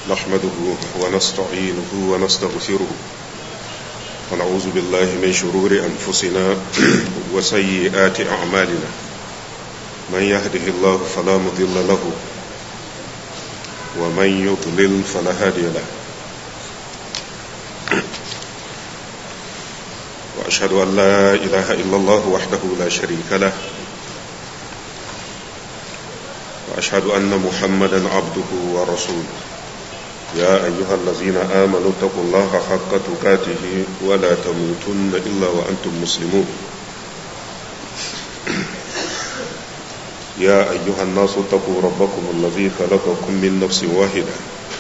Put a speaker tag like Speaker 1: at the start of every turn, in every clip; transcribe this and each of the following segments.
Speaker 1: نحمده ونستعينه ونستغفره ونعوذ بالله من شرور أنفسنا وسيئات أعمالنا من يهده الله فلا مضل له ومن يضلل فلا هادي له وأشهد أن لا إله إلا الله وحده لا شريك له وأشهد أن محمدا عبده ورسوله يا أيها الذين آمنوا اتقوا الله حق تقاته ولا تموتن إلا وأنتم مسلمون يا أيها الناس اتقوا ربكم الذي خلقكم من نفس واحدة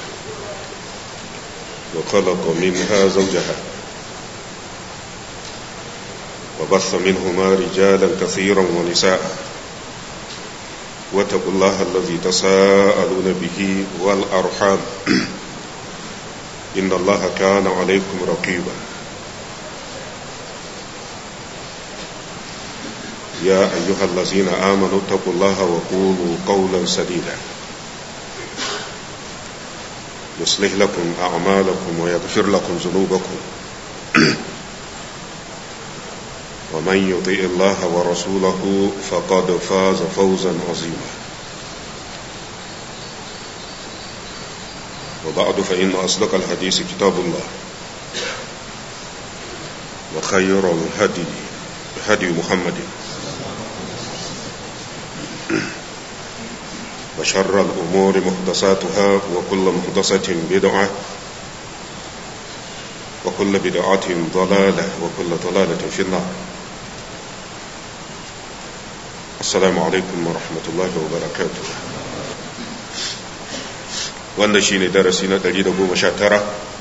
Speaker 1: وخلق منها زوجها وبث منهما رجالا كثيرا ونساء واتقوا الله الذي تساءلون به والأرحام إن الله كان عليكم رقيبا يا أيها الذين آمنوا اتقوا الله وقولوا قولا سديدا يصلح لكم أعمالكم ويغفر لكم ذنوبكم ومن يطيع الله ورسوله فقد فاز فوزا عظيما وبعد فإن أصدق الحديث كتاب الله وخير الهدي هدي محمد وشر الأمور محدثاتها وكل محدثة بدعة وكل بدعة ضلالة وكل ضلالة في النار السلام عليكم ورحمة الله وبركاته wannan shi ne darasi na 119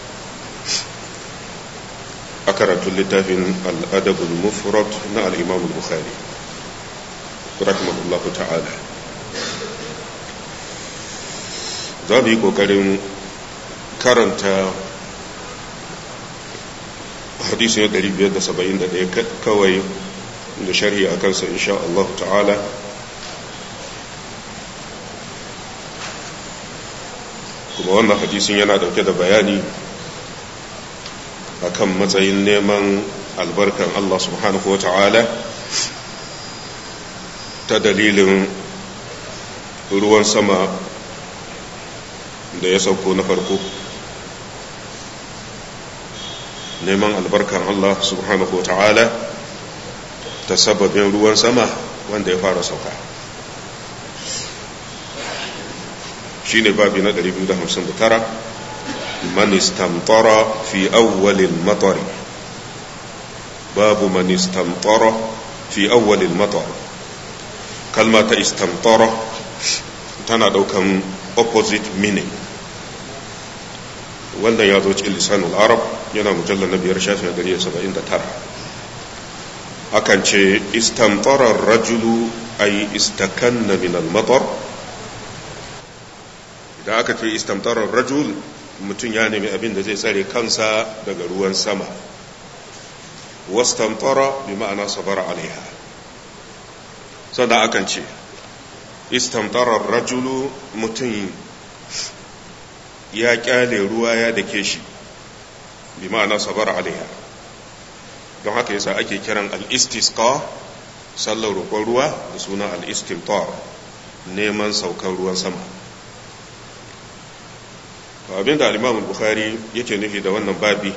Speaker 1: a karatun littafin al'adabul mufrad na al'imam bukhari rahimahullahu ta'ala za mu yi ƙoƙarin karanta hadisi na 571 kawai da sharhi a kansa insha Allah ta'ala kuma wannan hadisin yana dauke da bayani akan matsayin neman albarkan Allah subhanahu wa ta'ala ta dalilin ruwan sama da ya sauko na farko neman albarkan Allah subhanahu wa ta'ala ta sababin ruwan sama wanda ya fara sauka shi ne babi na 259 man istamtara fi awwalil matari babu man istamtara fi awwalil matar kalma ta istamtara tana daukan opposite meaning wannan ya zo cikin lisanul arab yana mujallar na biyar shafin 179 akan ce istamtarar rajulu ay istakanna min al-matar idan aka ce istamtarar rajul mutum ya nemi abin da zai tsare kansa daga ruwan sama wastamtara bi ma'ana sabara alaiha sannan akan ce istamtarar rajulu mutum ya kyale ruwa ya dake shi bi ma'ana sabara alaiha don haka yasa ake kiran al-istisqa sallar roƙon ruwa da suna al-istimtar neman saukar ruwan sama abinda al-imam bukhari yake nufi da wannan babi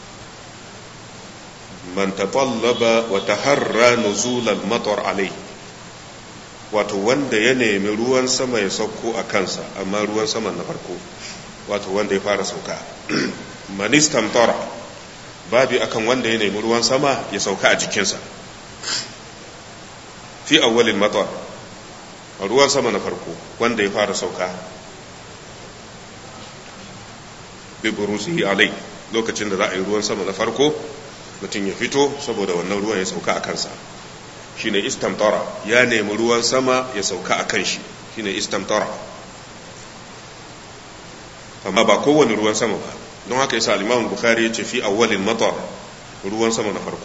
Speaker 1: man tatallaba wa taharra nuzul al-matar alai wato wanda ya nemi ruwan sama ya sauko a kansa amma ruwan sama na farko wato wanda ya fara sauka man istamtara babi akan wanda ya nemi ruwan sama ya sauka a jikinsa fi awwalil matar ruwan sama na farko wanda ya fara sauka bi burusihi alai lokacin da za a yi ruwan sama na farko mutum ya fito saboda wannan ruwan ya sauka a kansa shine istamtara ya nemi ruwan sama ya sauka a kan shi shine istamtara amma ba kowane ruwan sama ba don haka yasa al-Imam Bukhari ya ce fi awwalil matar ruwan sama na farko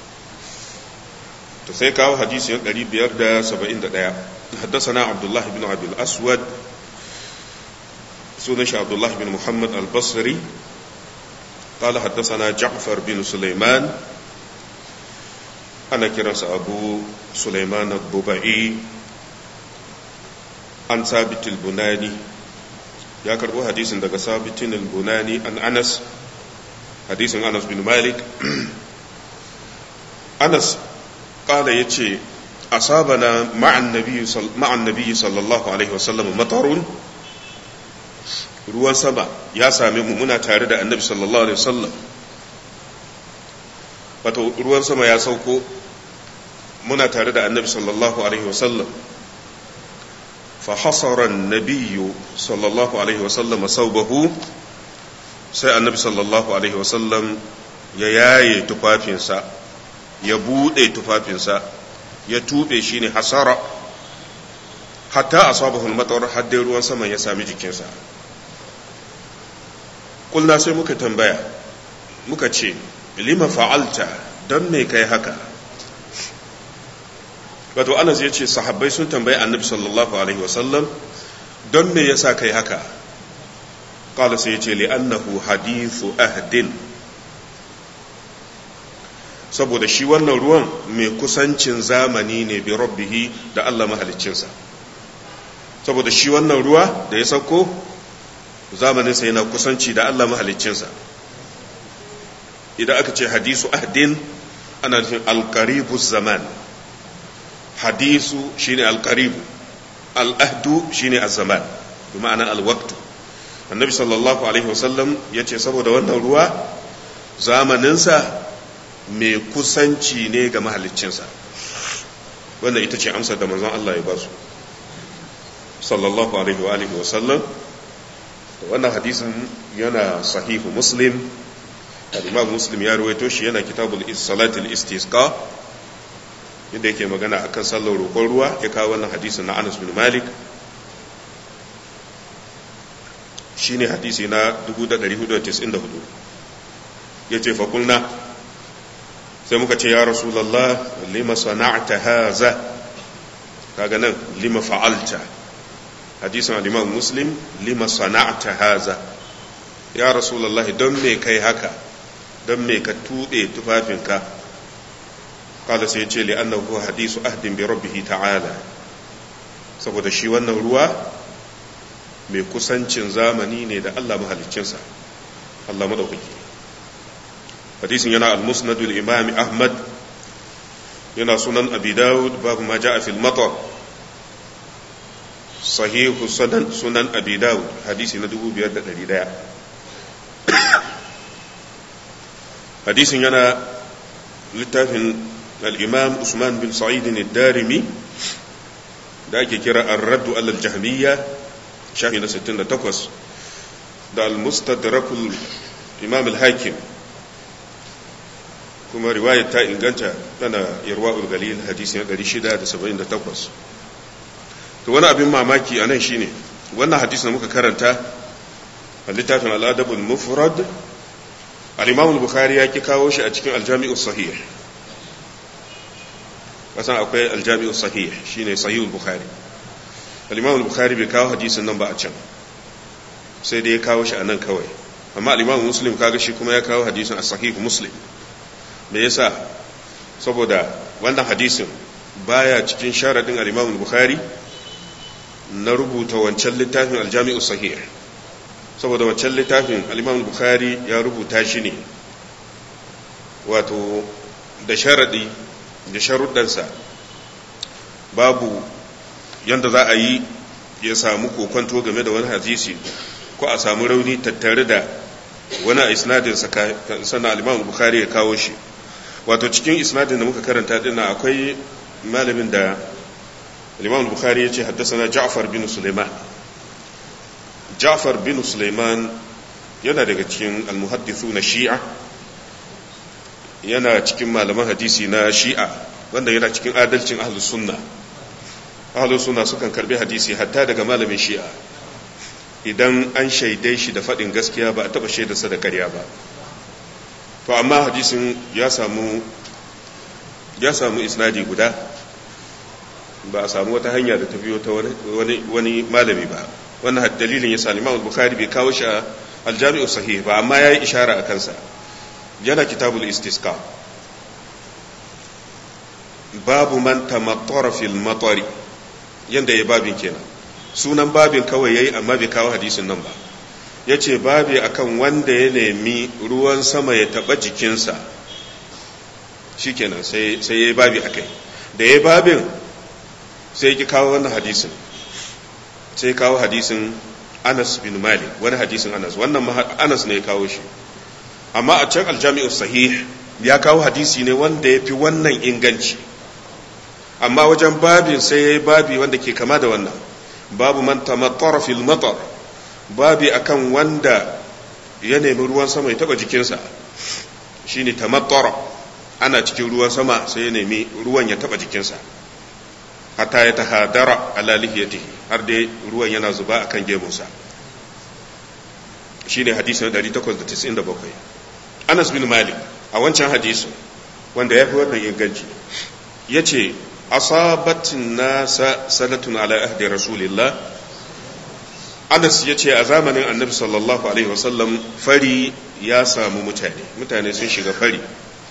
Speaker 1: to sai kawo hadisi 571 حدثنا عبد الله بن عبد الأسود سنش عبد الله بن محمد البصري قال حدثنا جعفر بن سليمان أنا كرس أبو سليمان الضبعي عن ثابت البناني يا كربو حديث دغ ثابت البناني عن أنس حديث أنس بن مالك أنس قال يتي أصابنا مع النبي صل... مع النبي صلى الله عليه وسلم مطر ruwan sama ya same mu muna tare da annabi sallallahu alaihi wasallam wato ruwan sama ya sauko muna tare da annabi sallallahu alaihi wasallam fa hasara an-nabiyyu sallallahu alaihi wasallam saubahu sai annabi sallallahu alaihi wasallam ya yaye tufafinsa ya bude tufafinsa ya tube shi ne hasara hatta asabahu al-matar haddai ruwan sama ya sami jikinsa kulna sai muka tambaya muka ce lima fa'alta don me kai haka wato anas ya ce sahabbai sun tambayi annabi sallallahu alaihi wasallam don me yasa kai haka qala sai ya ce li'annahu hadithu ahdin saboda shi wannan ruwan mai kusancin zamani ne bi rabbihi da Allah mahaliccinsa saboda shi wannan ruwa da ya sauko zamaninsa yana kusanci da Allah mahaliccinsa idan aka ce hadisu ahdin ana nufin alkaribu zaman hadisu shine alkaribu al'ahdu shine az-zaman bi ma'ana al-waqtu annabi sallallahu alaihi wasallam ya ce saboda wannan ruwa zamaninsa mai kusanci ne ga mahaliccinsa wannan ita ce amsar da manzon Allah ya ba su sallallahu alaihi wa alihi wasallam wannan hadisin yana sahihu muslim al-imam muslim ya ruwaito shi yana kitabul salatul istisqa inda yake magana akan sallar roƙon ruwa ya kawo wannan hadisin na Anas bin Malik shine hadisi na 1494 yace fa kulna sai muka ce ya rasulullah lima sana'ta haza kaga nan lima fa'alta hadisin al-imam muslim lima sana'ta haza ya rasulullahi don me kai haka don me ka tuɓe tufafinka kada sai ce li'annahu hadisu ahdin bi rabbih ta'ala saboda shi wannan ruwa mai kusancin zamani ne da Allah mahaliccinsa Allah madaukaki hadisin yana al-musnad al-imam ahmad yana sunan abi dawud babu ma ja'a fil matar sahihu sunan sunan abi dawud hadisi na 5100 hadisin yana littafin al-imam usman bin sa'id ad-darimi da ake kira ar-radd al-jahmiyya shafi na 68 da al-mustadrakul imam al-hakim kuma riwayar ta inganta tana irwa'ul galil hadisi na 678 to wani abin mamaki a nan shine wannan hadisi da muka karanta a littafin al'adabul mufrad al-imam al-bukhari ya ki kawo shi a cikin al-jami'u sahih kasan akwai al-jami'u sahih shine sahih al-bukhari al-imam al-bukhari bai kawo hadisin nan ba a can sai dai ya kawo shi a nan kawai amma al-imam muslim kaga shi kuma ya kawo hadisin a sahih muslim me yasa saboda wannan hadisin baya cikin sharadin al-imam al-bukhari na rubuta wancan littafin aljami'u sahih saboda wancan littafin al-imam bukhari ya rubuta shi ne wato da sharadi da sharuddansa babu yanda za a yi ya samu kokonto game da wani hadisi ko a samu rauni tattare da wani a isnadin sannan al-imam bukhari ya kawo shi wato cikin isnadin da muka karanta dinnan akwai malamin da الإمام البخاري يجي حدثنا جعفر بن سليمان جعفر بن سليمان yana daga cikin almuhaddithu na shi'a yana cikin malaman hadisi na shi'a wanda yana cikin adalcin ahlus sunna ahlus sunna sukan karbi hadisi hatta daga malamin shi'a idan an shaidai shi da faɗin gaskiya ba a taɓa shaidarsa da ƙarya ba to amma hadisin ya samu ya samu isnadi guda ba a samu wata hanya da ta biyo ta wani malami ba wannan dalilin ya sa Imam Bukhari bai kawo shi a aljami'u sahih ba amma yayi ishara a kansa yana kitabul istisqa babu man tamattara fil matari yanda ya babin kenan sunan babin kawai yayi amma bai kawo hadisin nan ba yace babi akan wanda ya nemi ruwan sama ya taba jikinsa shikenan sai sai yayi babi akai da yayi babin sai ki kawo wannan hadisin sai kawo hadisin Anas bin Malik wani hadisin Anas wannan Anas ne ya kawo shi amma a can aljami'u sahih ya kawo hadisi ne wanda ya fi wannan inganci amma wajen babin sai ya yi babi wanda ke kama da wannan babu man tamattara fil matar babi akan wanda ya nemi ruwan sama ya taba jikinsa shine tamattara ana cikin ruwan sama sai ya nemi ruwan ya taba jikinsa hatta ya tahadara ala lihiyatihi har dai ruwan yana zuba akan gemunsa shine hadisi na 897 Anas bin Malik a wancan hadisin wanda ya fi wannan inganci yace asabatin nasa sanatun ala ahdi rasulillah Anas ya ce a zamanin annabi sallallahu alaihi wasallam fari ya samu mutane mutane sun shiga fari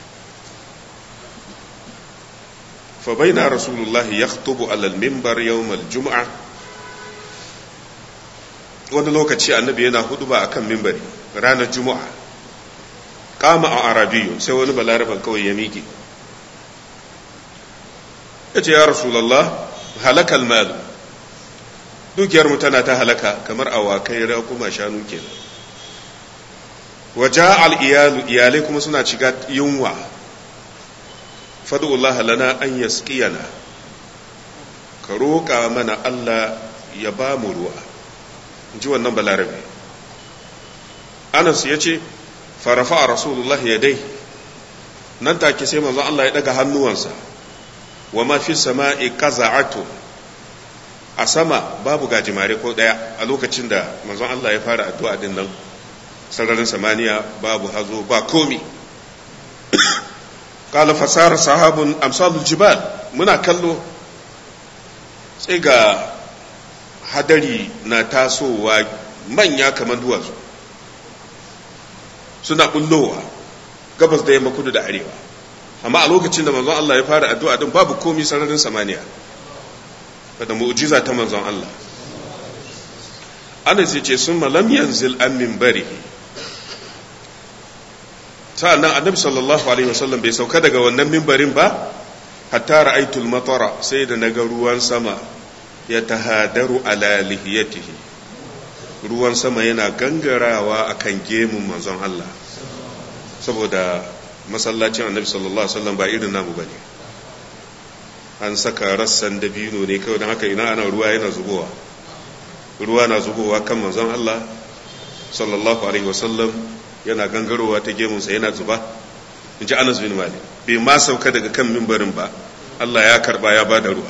Speaker 1: فبين رسول الله يخطب على المنبر يوم الجمعة wani lokaci annabi yana huduba akan mimbari ranar juma'a kama a arabiyu sai wani balaraban kawai ya miƙe ya ce ya rasulallah halakal malu dukiyarmu tana ta halaka kamar awakai kuma shanu kenan waje al'iyalu iyalai kuma suna shiga yunwa fadu'ullah lana an yasqiyana ka roƙa mana Allah ya ba mu ruwa ji wannan balarabe anas ya ce farafa a rasulullah ya dai nan take sai manzon Allah ya daga hannuwansa wa ma fi sama'i qaza'atu a sama babu gajimare ko daya a lokacin da manzon Allah ya fara addu'a din nan sararin samaniya babu hazo ba komi qala fasara sahabun amsalul jibal muna kallo sai ga hadari na tasowa manya kamar duwatsu suna bullowa gabas da yamma kudu da arewa amma a lokacin da manzon Allah ya fara addu'a din babu komi sararin samaniya da mu'jiza ta manzon Allah Anas ya ce sun malam yanzil an minbarihi sa'annan annabi sallallahu alaihi wasallam bai sauka daga wannan mimbarin ba hatta ra'aytul matara sai da naga ruwan sama ya tahadaru ala lihiyatihi ruwan sama yana gangarawa akan gemun manzon Allah saboda masallacin annabi sallallahu alaihi wasallam ba irin namu bane an saka rassan dabino ne kawai don haka ina ana ruwa yana zubowa ruwa na zubowa kan manzon Allah sallallahu alaihi wasallam yana gangarowa ta gemunsa yana zuba in ji Anas bin Malik bai ma sauka daga kan mimbarin ba Allah ya karba ya bada ruwa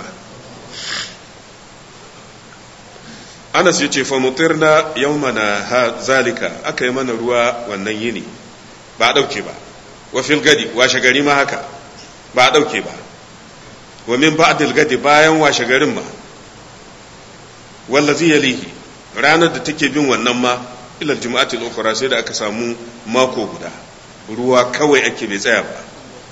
Speaker 1: Anas ya ce fa mutirna yawmana zalika aka yi mana ruwa wannan yini ba a dauke ba wa fil gadi washe gari ma haka ba a dauke ba wa min ba'dil gadi bayan washe garin ma wallazi yalihi ranar da take bin wannan ma ila juma'atil ukhra sai da aka samu mako guda ruwa kawai ake bai tsaya ba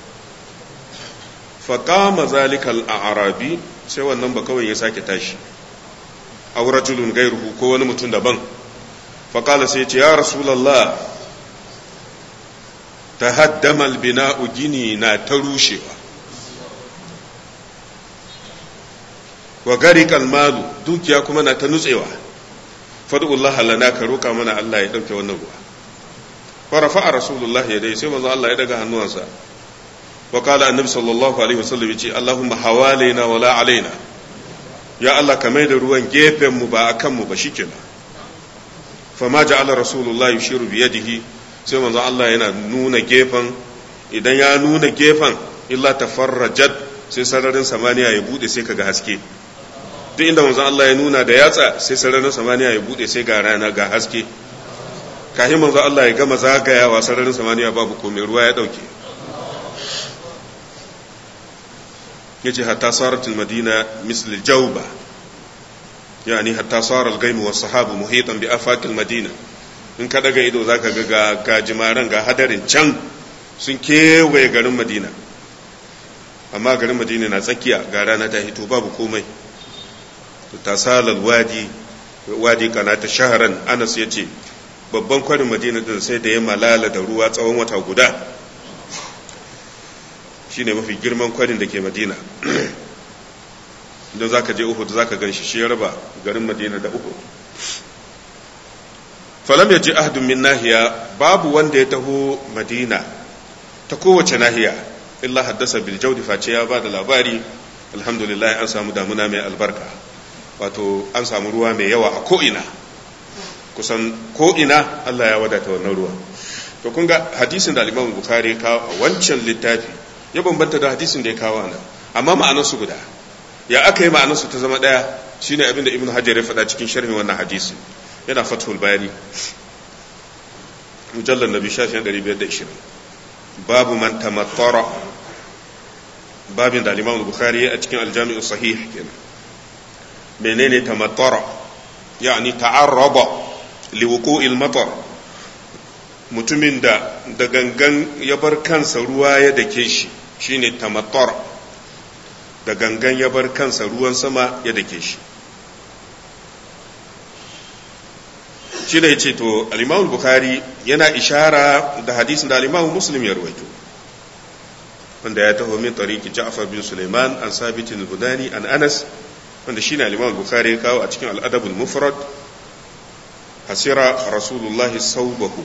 Speaker 1: fa qama zalika al-a'rabi sai wannan ba kawai ya sake tashi aw rajulun gairuhu ko wani mutum daban fa qala sai ya ce ya rasulullah tahaddama al-bina'u gini na ta rushewa wa gari kalmalu dukiya kuma na ta nutsewa fadu'ullah lana ka roka mana Allah ya dauke wannan ruwa fa rafa'a rasulullah ya dai sai manzo Allah ya daga hannuwansa wa qala annabi sallallahu alaihi wasallam yace Allahumma hawalaina wala alaina ya Allah ka mai da ruwan gefen mu ba akan mu ba shikenan fa ma ja'ala rasulullah yushiru bi yadihi sai manzo Allah yana nuna gefen idan ya nuna gefen illa tafarrajat sai sararin samaniya ya bude sai kaga haske duk inda manzon Allah ya nuna da yatsa sai sararin samaniya ya bude sai ga rana ga haske kafin manzon Allah ya gama zagayawa sararin samaniya babu komai ruwa ya dauke yace hatta saratul madina misl jawba yani hatta sara al-gaimu was sahabu muhitan bi afaqil madina in ka daga ido zaka ga ga gajimaran ga hadarin can sun kewaye garin madina amma garin madina na tsakiya ga rana ta hito babu komai tasalal wadi wadi kana ta shaharan anas ya ce babban kwarin madina din sai da ya malala da ruwa tsawon wata guda shine mafi girman kwarin da ke madina idan zaka je uhud zaka gan shi shi ya raba garin madina da uhud falam ya ji ahadun min nahiya babu wanda ya taho madina ta kowace nahiya illa haddasa bil jawdi face ya ba da labari alhamdulillah an samu damuna mai albarka wato an samu ruwa mai yawa a ko'ina kusan ko'ina Allah ya wadata wannan ruwa to kun ga hadisin da al-Imam Bukhari ya kawo a wancan littafi ya bambanta da hadisin da ya kawo nan amma ma'anar su guda ya aka yi ma'anar su ta zama daya shine abin da Ibn Hajar ya faɗa cikin sharhin wannan hadisin yana Fathul Bari mujallal nabi shafin 520 babu man tamattara babin da al-Imam Bukhari a cikin al-Jami' sahih kenan menene tamattara yani ta'arraba liwuqu'il matar mutumin da da gangan ya bar kansa ruwa ya dake shi shine tamattara da gangan ya bar kansa ruwan sama ya dake shi shi da yace to al-Imam Bukhari yana ishara da hadisin da al-Imam Muslim ya rawaito wanda ya taho min tariki Ja'far bin Sulaiman an Sabit al-Budani an Anas wanda shine al-Imam Bukhari ya kawo a cikin al-Adab al-Mufrad hasira Rasulullah saubahu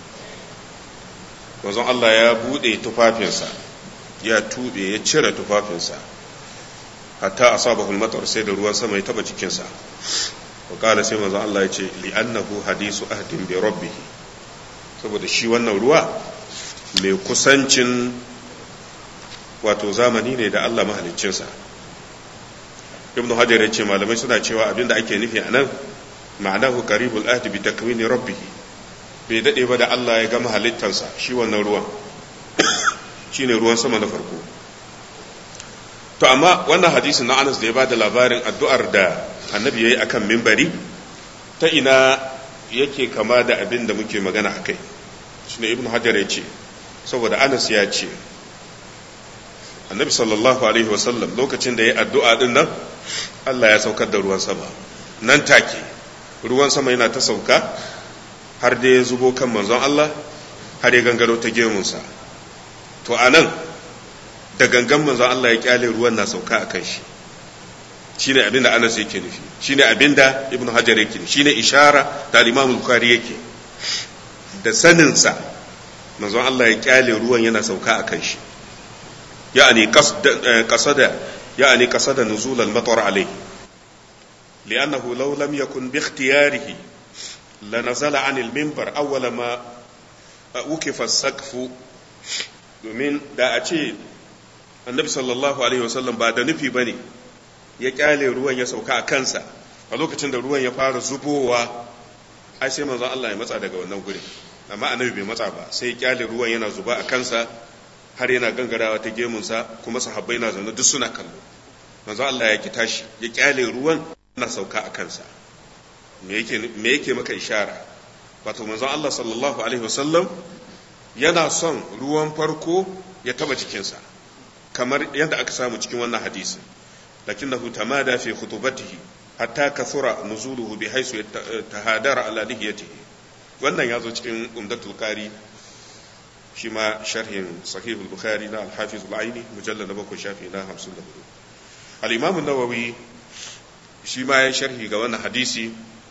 Speaker 1: wazon Allah ya bude tufafinsa ya tube ya cire tufafinsa hatta asabahu al-matar sai da ruwan sama ya taba jikinsa wa kala sai manzon Allah ya ce li'annahu hadisu ahdin bi rabbih saboda shi wannan ruwa mai kusancin wato zamani ne da Allah mahaliccinsa ibn hajar ya ce malamai suna cewa abinda ake nufi a nan ma'anahu qaribul ahdi bi takwini rabbih bai dade ba da Allah ya gama halittarsa shi wannan ruwan shine ruwan sama na farko to amma wannan hadisin na Anas da ya bada labarin addu'ar da annabi yayi akan mimbari ta ina yake kama da abin da muke magana akai shine ibn hajar ya ce saboda Anas ya ce annabi sallallahu alaihi wasallam lokacin da ya addu'a din nan Allah ya saukar da ruwan sama nan take ruwan sama yana ta sauka har da ya zubo kan manzon Allah har ya gangaro ta gemunsa to a nan da gangan manzon Allah ya kyale ruwan na sauka a kan shi shine abin da Anas yake nufi shine abin da Ibn Hajar yake nufi shine ishara da Imam Bukhari yake da saninsa manzon Allah ya kyale ruwan yana sauka a kan shi يعني قصد قصد يعني قصد نزول المطر عليه لأنه لو لم يكن باختياره لنزل عن المنبر أول ما وكف السقف domin da a ce annabi sallallahu alaihi wasallam ba da nufi ba ne ya kyale ruwan ya sauka a kansa a lokacin da ruwan ya fara zubowa ai sai manzon Allah ya matsa daga wannan gurin amma annabi bai matsa ba sai ya kyale ruwan yana zuba a kansa har yana gangarawa ta gemunsa kuma sahabbai na zaune duk suna kallo manzo Allah ya ki tashi ya kyale ruwan na sauka a kansa me yake me yake maka ishara wato manzo Allah sallallahu alaihi wasallam yana son ruwan farko ya taba jikinsa kamar yadda aka samu cikin wannan hadisi lakinnahu tamada fi khutubatihi hatta kathura nuzuluhu bi haythu tahadara ala lihiyatihi wannan ya zo cikin umdatul qari shi ma sharhin sahih al-bukhari na al-hafiz al-aini mujallal na bakwai shafi na 54 al-imam an-nawawi shi ma ya sharhi ga wannan hadisi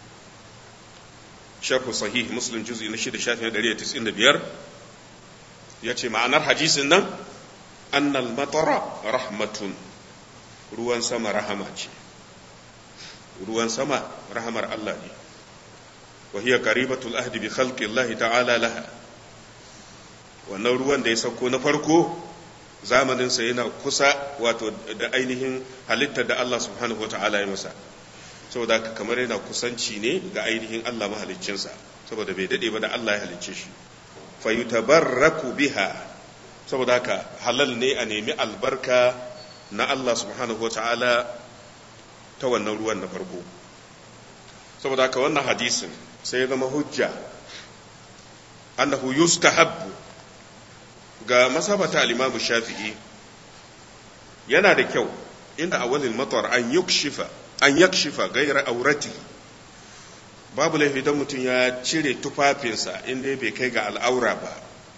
Speaker 1: sharh sahih muslim juz'i na 6 shafi na 195 yace ma'anar hadisin nan annal matara rahmatun ruwan sama rahama ce ruwan sama rahamar Allah ne wa hiya qaribatul ahdi bi khalqi Allah ta'ala laha wannan ruwan da ya sauko na farko zamaninsa yana kusa wato da ainihin halittar da Allah subhanahu wa ta'ala ya masa saboda haka kamar yana kusanci ne ga ainihin Allah mahaliccinsa saboda bai dade ba da Allah ya halicce shi fa yutabarraku biha saboda haka halal ne a nemi albarka na Allah subhanahu wa ta'ala ta wannan ruwan na farko saboda haka wannan hadisin sai ya zama hujja annahu yustahabbu ga masabata al-imamu shafi'i yana da kyau inda awalin matar an yukshifa an yakshifa gaira aurati babu laifi don mutum ya cire tufafinsa inda bai kai ga al'aura ba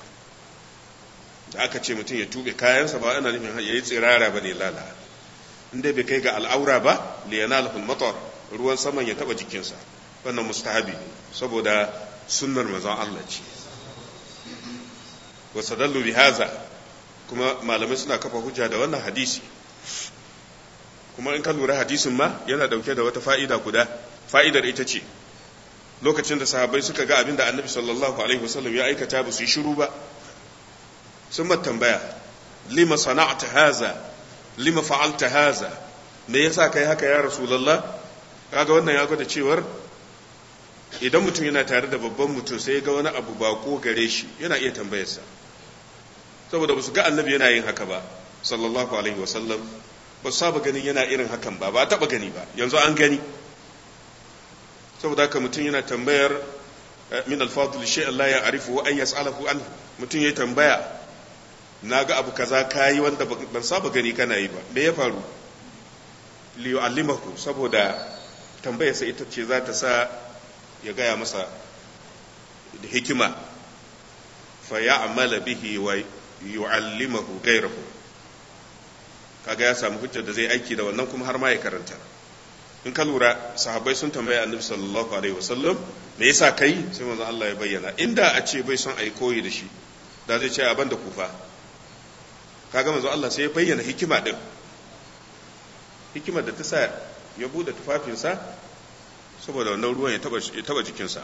Speaker 1: da aka ce mutum ya tube kayansa ba ana nufin ya yi tsirara ba ne lala inda bai kai ga al'aura ba liyana alhul matar ruwan saman ya taba jikinsa wannan mustahabi ne saboda sunnar mazan Allah ce wasu dallu bi haza kuma malamai suna kafa hujja da wannan hadisi kuma in ka lura hadisin ma yana dauke da wata fa'ida guda fa'idar ita ce lokacin da sahabbai suka ga abin da annabi sallallahu alaihi wasallam ya aikata ba su yi shiru ba sun tambaya lima sana'ta haza lima fa'alta haza me yasa kai haka ya rasulullah kaga wannan ya gwada cewar idan mutum yana tare da babban mutum sai ga wani abu bako gare shi yana iya tambayarsa saboda ba su ga annabi yana yin haka ba sallallahu alaihi wasallam ba su saba ganin yana irin hakan ba ba a taba gani ba yanzu an gani saboda haka mutum yana tambayar min alfadul shay Allah ya arifu wa an yas'alahu an mutum ya tambaya na ga abu kaza kayi wanda ban saba gani kana yi ba me ya faru li yu'allimahu saboda tambayarsa ita ce za ta sa ya gaya masa da hikima fa ya'mala bihi wa yu'allimahu ghayrahu kaga ya samu hujjar da zai aiki da wannan kuma har ma ya karanta in ka lura sahabbai sun tambaya annabi sallallahu alaihi wasallam me yasa kai sai manzo Allah ya bayyana inda a ce bai son ai koyi da shi da zai ce a banda kufa kaga manzo Allah sai ya bayyana hikima din hikimar da ta sa ya bude tufafinsa saboda wannan ruwan ya taba ya taba jikinsa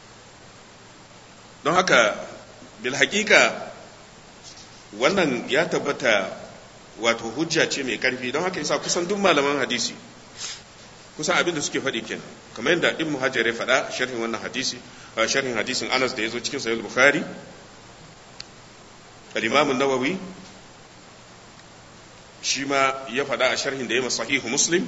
Speaker 1: don haka bil haqiqa wannan ya tabbata wato hujja ce mai karfi don haka yasa kusan duk malaman hadisi kusan abin da suke faɗi kenan kamar yadda ibn hajar ya faɗa sharhin wannan hadisi sharhin hadisin anas da ya zo cikin sahih bukhari al-imam an-nawawi shi ma ya faɗa a sharhin da ya masa sahihu muslim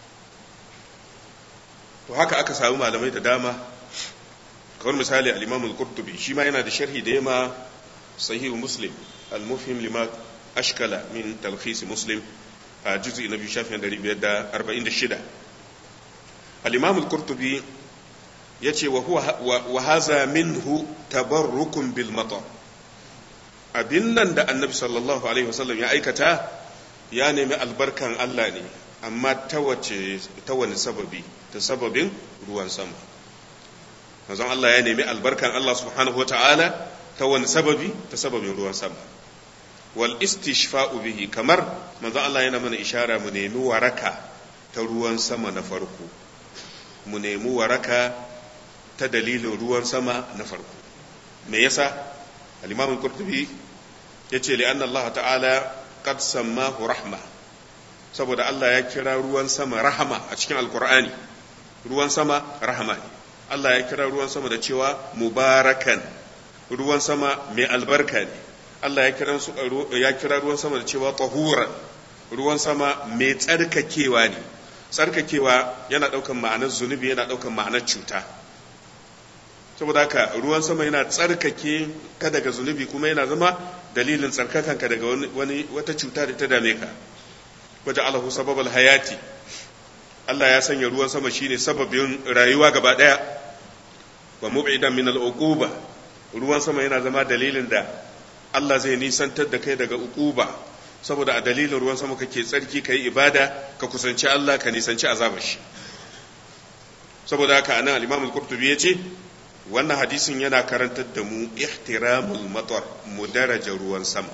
Speaker 1: to haka aka samu malamai da dama kamar misali al-imam al-qurtubi shi ma yana da sharhi da ya ma sahihu muslim al-mufhim lima ashkala min talkhis muslim a juz'i na biyu shafin 546 al-imam al-qurtubi yace wa huwa wa hadha minhu tabarrukun bil matar abin nan da annabi sallallahu alaihi wasallam ya aikata ya nemi albarkan Allah ne amma ta wace ta wani sababi ta sababin ruwan sama manzon Allah ya nemi albarkan Allah subhanahu wataala ta wani sababi ta sababin ruwan sama wal istishfa'u bihi kamar manzon Allah yana mana ishara mu nemi waraka ta ruwan sama na farko mu nemi waraka ta dalilin ruwan sama na farko me yasa al-imam al-qurtubi yace li anna Allah ta'ala qad sammahu rahma saboda Allah ya kira ruwan sama rahama a cikin alqur'ani ruwan sama rahama ne Allah ya kira ruwan sama da cewa mubarakan ruwan sama mai albarka ne Allah ya kira ya kira ruwan sama da cewa tahuran ruwan sama mai tsarkakewa ne tsarkakewa yana daukan ma'anar zunubi yana daukan ma'anar cuta saboda haka ruwan sama yana tsarkake ka daga zunubi kuma yana zama dalilin tsarkakanka daga wani wata cuta da ta dame ka waje alahu sababal hayati Allah ya sanya ruwan sama shine sababin rayuwa gaba daya wa mub'idan min al-uquba ruwan sama yana zama dalilin da Allah zai nisantar da kai daga uquba saboda a dalilin ruwan sama kake tsarki kai ibada ka kusanci Allah ka nisanci azabar shi saboda haka anan al-Imam al-Qurtubi yace wannan hadisin yana karantar da mu ihtiramul matar mu daraja ruwan sama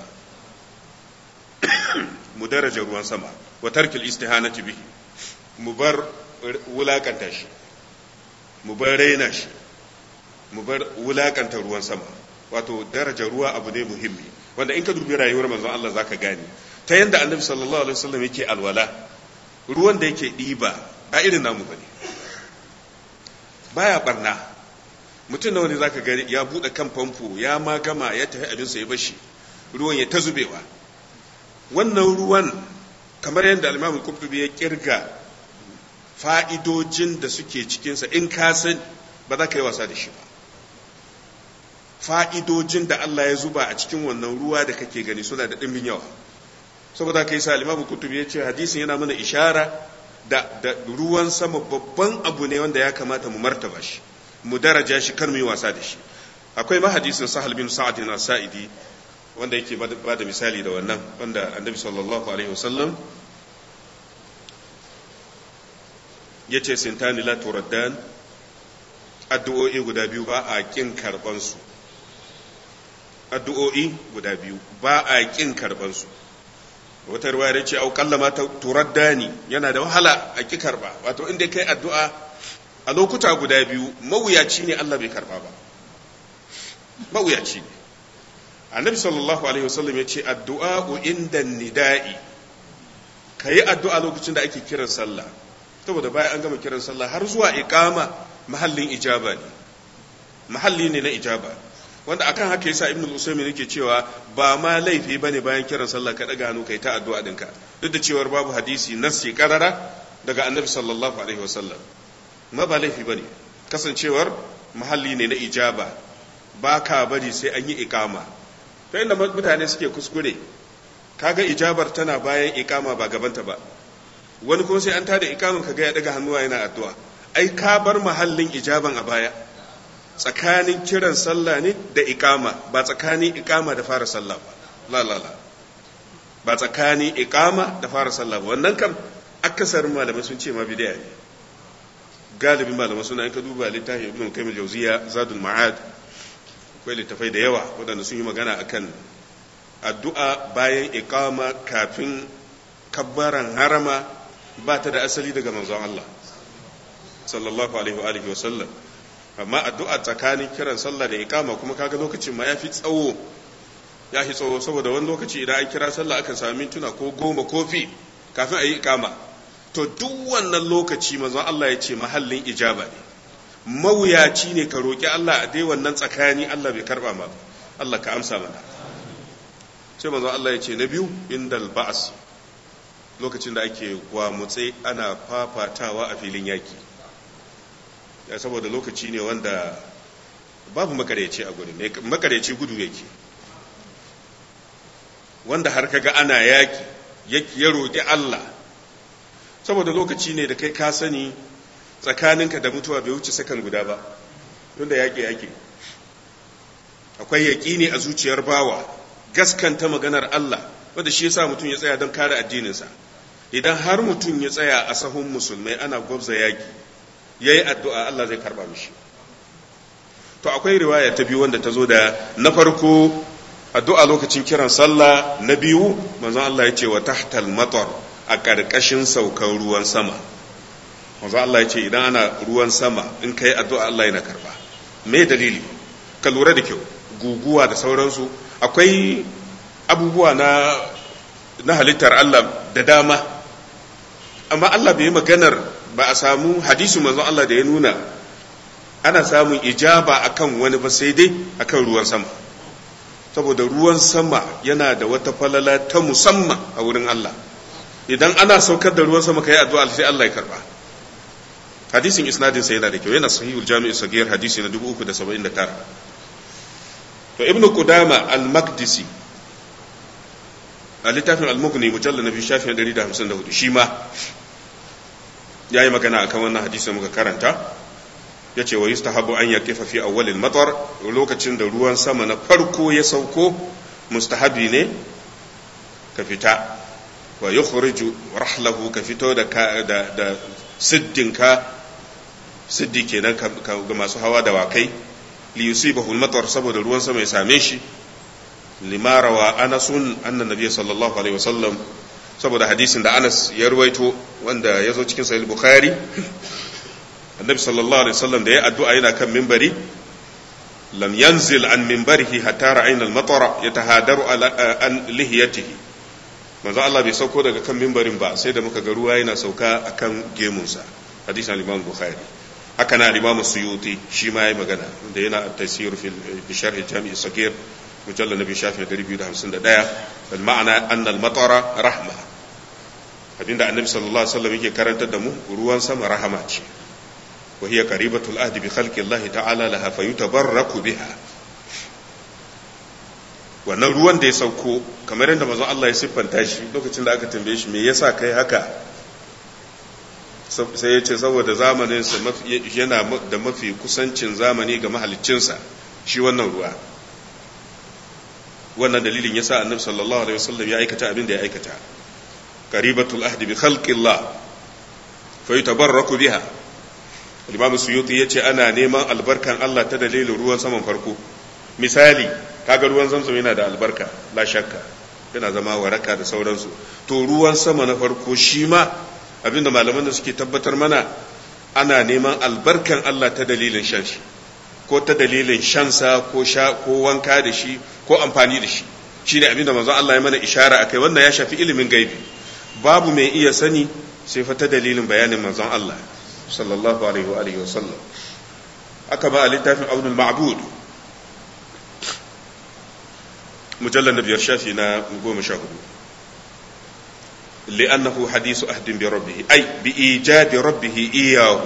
Speaker 1: mu daraja ruwan sama wa tarkil istihanati bihi mu bar wulakanta shi mu bar raina shi mu bar wulakanta ruwan sama wato daraja ruwa abu ne muhimmi wanda in ka dubi rayuwar manzon Allah zaka gane ta yanda annabi sallallahu alaihi wasallam yake alwala ruwan da yake diba a irin namu bane baya barna mutum nawa ne zaka gani ya bude kan famfo ya ma gama ya tafi abin sa ya bashi ruwan ya ta zubewa wannan ruwan kamar yadda al-Imam Qurtubi ya kirga fa'idojin da suke cikinsa in ka san ba za ka yi wasa da shi ba fa'idojin da Allah ya zuba a cikin wannan ruwa da kake gani suna da ɗimbin yawa saboda ka yi sa limamu kutubi ya ce hadisin yana mana ishara da, da ruwan sama babban abu ne wanda ya kamata mu martaba shi mu daraja shi kar mu yi wasa da shi akwai mahadisin sahal bin sa'ad na sa'idi wanda yake ba da misali da wannan wanda annabi sallallahu alaihi wasallam ya ce sintani la turaddan addu'o'i guda biyu ba a kin karban su addu'o'i guda biyu ba a kin karban su wata ruwa ya ce au kallama turaddani yana da wahala a ki karba wato inda kai addu'a a lokuta guda biyu mawuyaci ne Allah bai karba ba mawuyaci ne annabi sallallahu alaihi wasallam ya ce addu'a inda nida'i ka yi addu'a lokacin da ake kiran sallah saboda bayan an gama kiran sallah har zuwa iqama mahallin ijaba ne mahalli ne na ijaba wanda akan haka yasa ibnu usaymin yake cewa ba ma laifi bane bayan kiran sallah ka daga hannu kai ta addu'a dinka duk da cewar babu hadisi nassi karara daga annabi sallallahu alaihi wasallam ma ba laifi bane kasancewar mahalli ne na ijaba ba ka bari sai an yi iqama ta inda mutane suke kuskure kaga ijabar tana bayan ikama ba gabanta ba wani kuma sai an tada ikamin kaga ya daga hannuwa yana addu'a ai ka bar mahallin ijaban a baya tsakanin kiran sallah ne da ikama ba tsakanin ikama da fara sallah ba la la la ba tsakanin ikama da fara sallah ba wannan kam akasarin malamai sun ce ma bid'a ne galibin malamai suna in ka duba littafin ibn qayyim al-jawziya zadul ma'ad akwai littafai da yawa waɗanda sun yi magana akan addu'a bayan iqama kafin kabbaran harama ba ta da asali daga manzon Allah sallallahu alaihi wa alihi wa sallam amma addu'a tsakanin kiran sallah da iqama kuma kaga lokacin ma yafi tsawo ya fi tsawo saboda wani lokaci idan an kira sallah akan sami mintuna ko goma kofi kafin a yi iqama to duk wannan lokaci manzon Allah ya ce mahallin ijaba ne mawuyaci ne ka roƙi Allah a dai wannan tsakani Allah bai karba ma Allah ka amsa mana sai manzon Allah ya ce na biyu indal ba'as lokacin da ake gwamutse ana fafatawa a filin yaki ya saboda lokaci ne wanda babu makareci a gurin makareci gudu yake wanda har kaga ana yaki ya roƙi Allah saboda lokaci ne da kai ka sani tsakaninka da mutuwa bai wuce sakan guda ba tunda yaƙi yaƙi akwai yaƙini a zuciyar bawa gaskanta maganar Allah wanda shi yasa mutum ya tsaya don kare addininsa idan har mutum ya tsaya a sahun musulmai ana gwabza yaƙi yayi addu'a Allah zai karba mishi to akwai riwaya ta biyu wanda ta zo da na farko addu'a lokacin kiran sallah na biyu manzon Allah ya ce wa tahtal matar a ƙarƙashin saukan ruwan sama manzo Allah ya ce idan ana ruwan sama in kai addu'a Allah yana karba me dalili ka lura da kyau guguwa da sauransu akwai abubuwa na na halittar Allah da dama amma Allah bai yi maganar ba a samu hadisi manzo Allah da ya nuna ana samun ijaba akan wani ba sai dai akan ruwan sama saboda ruwan sama yana da wata falala ta musamman a wurin Allah idan ana saukar da ruwan sama kai addu'a sai Allah ya karba hadisin isnadin sa yana da kyau yana sahihul jami'i sagir hadisi na 379 to ibnu qudama al-maqdisi a littafin al-mughni mujallal na biyu shafin 154 shi ma yayi magana akan wannan hadisi muka karanta yace wa yustahabu an yaqifa fi awwal al-matar lokacin da ruwan sama na farko ya sauko mustahabi ne ka fita wa yukhriju rahlahu ka fito da da siddinka siddi kenan ga masu hawa da wakai li yusibahu al-matar saboda ruwan sama ya same shi limara wa anasun annan nabiy sallallahu alaihi wasallam saboda hadisin da Anas ya ruwaito wanda ya zo cikin sahih bukhari annabi sallallahu alaihi wasallam da ya addu'a yana kan minbari lam yanzil an minbarihi hatta ra'ayna al-matara yatahadaru an lihiyatihi manzo Allah bai sauko daga kan minbarin ba sai da muka ga ruwa yana sauka akan gemunsa hadisin al-imam bukhari haka na al-imam suyuti shi ma yayi magana da yana at-tafsir fi sharh al-jami' as-saghir mujallal nabi shafi 251 al ma'ana anna al-matara rahma abinda annabi sallallahu alaihi wasallam yake karantar da mu ruwan sama rahama ce wa hiya qaribatul ahdi bi khalqi Allah ta'ala laha fayutabarraku biha wannan ruwan da ya sauko kamar yadda manzon Allah ya siffanta shi lokacin da aka tambaye shi me yasa kai haka sai ya ce saboda zamaninsa yana da mafi kusancin zamani ga mahaliccinsa shi wannan ruwa wannan dalilin ya sa annabi sallallahu alaihi wasallam ya aikata abin da ya aikata qaribatul ahdi bi khalqillah fa yutabarraku biha Imam Suyuti yace ana neman albarkan Allah ta dalilin ruwan saman farko misali kaga ruwan zamzam yana da albarka la shakka yana zama waraka da sauransu to ruwan sama na farko shi ma abinda malaman da suke tabbatar mana ana neman albarkan Allah ta dalilin shan shi ko ta dalilin shansa ko sha ko wanka da shi ko amfani da shi shine abinda manzon Allah ya mana ishara akai wannan ya shafi ilimin gaibi babu mai iya sani sai fa ta dalilin bayanin manzon Allah sallallahu alaihi wa alihi wa sallam aka ba a littafin Abdul Ma'bud mujallal na biyar shafi na goma sha hudu لأنه حديث أهد بربه أي بإيجاد ربه إياه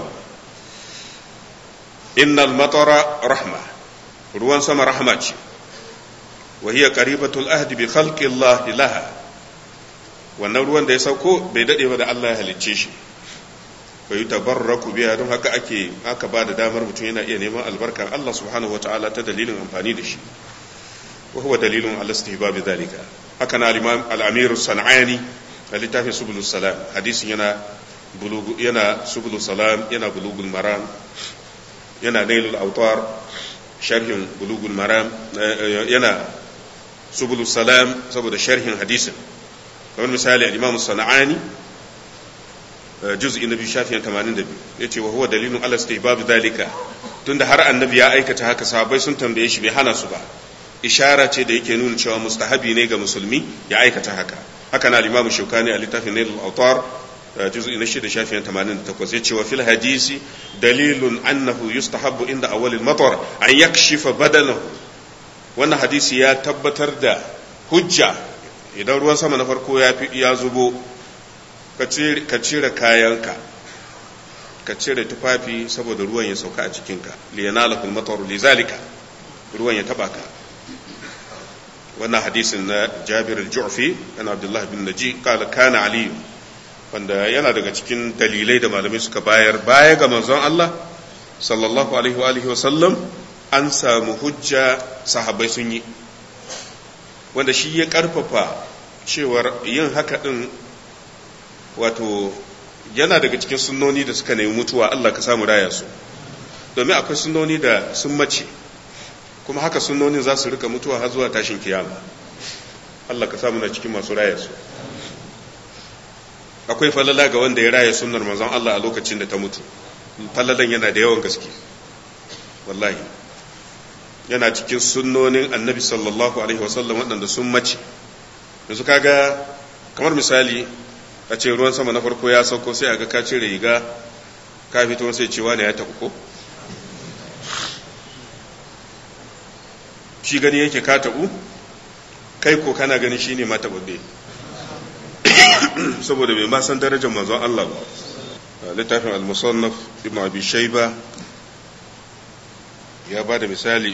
Speaker 1: إن المطر رحمة روان سما رحمة وهي قريبة الأهد بخلق الله لها wannan ruwan da ya sauko bai daɗe ba da Allah ya halicce shi bai tabarraku biya don haka ake aka ba da damar mutum yana iya neman albarkar Allah subhanahu wataala ta dalilin amfani da shi wa huwa dalilun ala istihbab dhalika haka na al-imam al-amir sanani a littafin subulus salam hadisin yana yana subulus salam yana bulugul maram yana nailul autar sharhin bulugul maram yana subulus salam saboda sharhin hadisin kamar misali al-imam sana'ani juz'i na biyu shafin 82 yace wa huwa dalilun ala istihbab dalika tunda har annabi ya aikata haka sahabbai sun tambaye shi bai hana su ba ishara ce da yake nuna cewa mustahabi ne ga musulmi ya aikata haka haka na al-imam shaukani a littafin nail al-awtar juz'i na shida shafin 88 yace wa fil hadisi dalilun annahu yustahabbu inda awwal al-matar an yakshifa badanahu wannan hadisi ya tabbatar da hujja idan ruwan sama na farko ya ya zubo ka cire kayanka ka cire tufafi saboda ruwan ya sauka a cikinka liyanalakul matar lizalika ruwan ya taba ka wannan hadisin na jabir al-ju'fi ana abdullah bin naji kala kana ali wanda yana daga cikin dalilai da malamai suka bayar baya ga manzon Allah sallallahu alaihi wa alihi wa sallam an samu hujja sahabbai sun yi wanda shi ya karfafa cewar yin haka din wato yana daga cikin sunnoni da suka nemi mutuwa Allah ka samu raya su domin akwai sunnoni da sun mace kuma haka sunnonin za su rika mutuwa har zuwa tashin kiyama Allah ka samu na cikin masu raya su akwai falala ga wanda ya raya sunnar manzon Allah a lokacin da ta mutu falalan yana da yawan gaske wallahi yana cikin sunnonin annabi sallallahu alaihi wasallam waɗanda sun mace yanzu kaga kamar misali a ce ruwan sama na farko ya sauko sai a ga ka cire riga ka fito sai cewa ne ya taɓa ko shi gani yake ka taɓu kai ko kana gani shi ne mata babbe saboda bai ma san darajar manzon Allah ba littafin al-musannaf ibn abi shayba ya ba da misali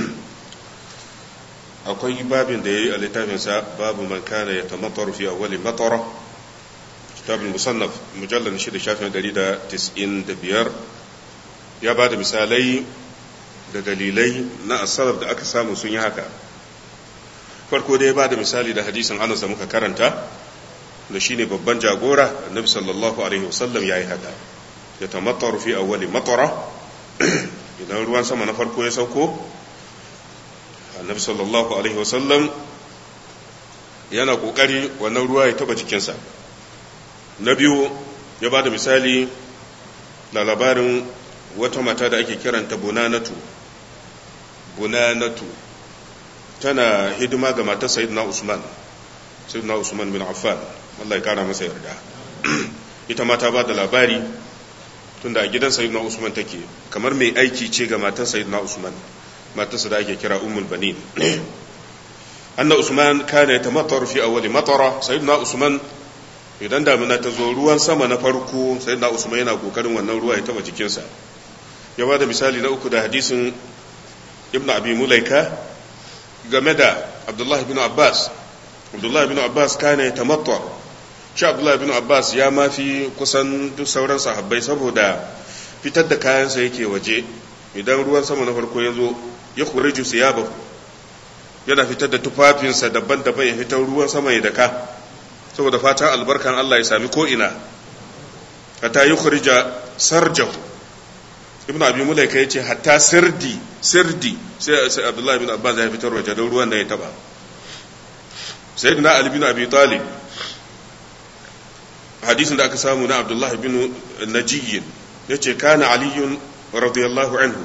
Speaker 1: akwai babin da ya yi a littafinsa babu man kana ya tamatar fi awwali matara kitabul musannaf mujallal shi da shafin 195 ya ba da misalai da dalilai na asarar da aka samu sun yi haka farko dai ya ba da misali da hadisin anas da muka karanta da shine babban jagora annabi sallallahu alaihi wasallam ya yi haka ya tamatar fi awwali matara idan ruwan sama na farko ya sauko annabi sallallahu alaihi wasallam yana kokari wannan ruwa ya taba jikinsa na biyu ya ba da misali da labarin wata mata da ake kiranta bunanatu bunanatu tana hidima ga matar sayyidina usman sayyidina usman bin affan Allah ya kara masa yarda ita ma ta ba da labari tunda a gidan sayyidina usman take kamar mai aiki ce ga matar sayyidina usman matarsa da ake kira ummul banin anna usman kana yatamattar fi awwali matara sayyidina usman idan damina ta zo ruwan sama na farko sai na usman yana kokarin wannan ruwa ya taba jikinsa ya ba da misali na uku da hadisin ibn abi mulaika game da abdullahi bin abbas abdullahi bin abbas kane tamattu shi abdullahi bin abbas ya mafi kusan duk sauran sahabbai saboda fitar da kayansa yake waje idan ruwan sama na farko ya zo ya kuriju siyabahu yana fitar da tufafinsa daban-daban ya fitar ruwan sama ya daka saboda fatan albarkan Allah ya sami ko'ina hatta yi kurija sarjahu ibn abi mulaika ya ce hatta sirdi sirdi sai abdullahi bin abbas ya fitar waje don ruwan da ya taba sayyidina ali bin abi talib hadisin da aka samu na abdullahi bin najiyin ya ce kana aliyun radiyallahu anhu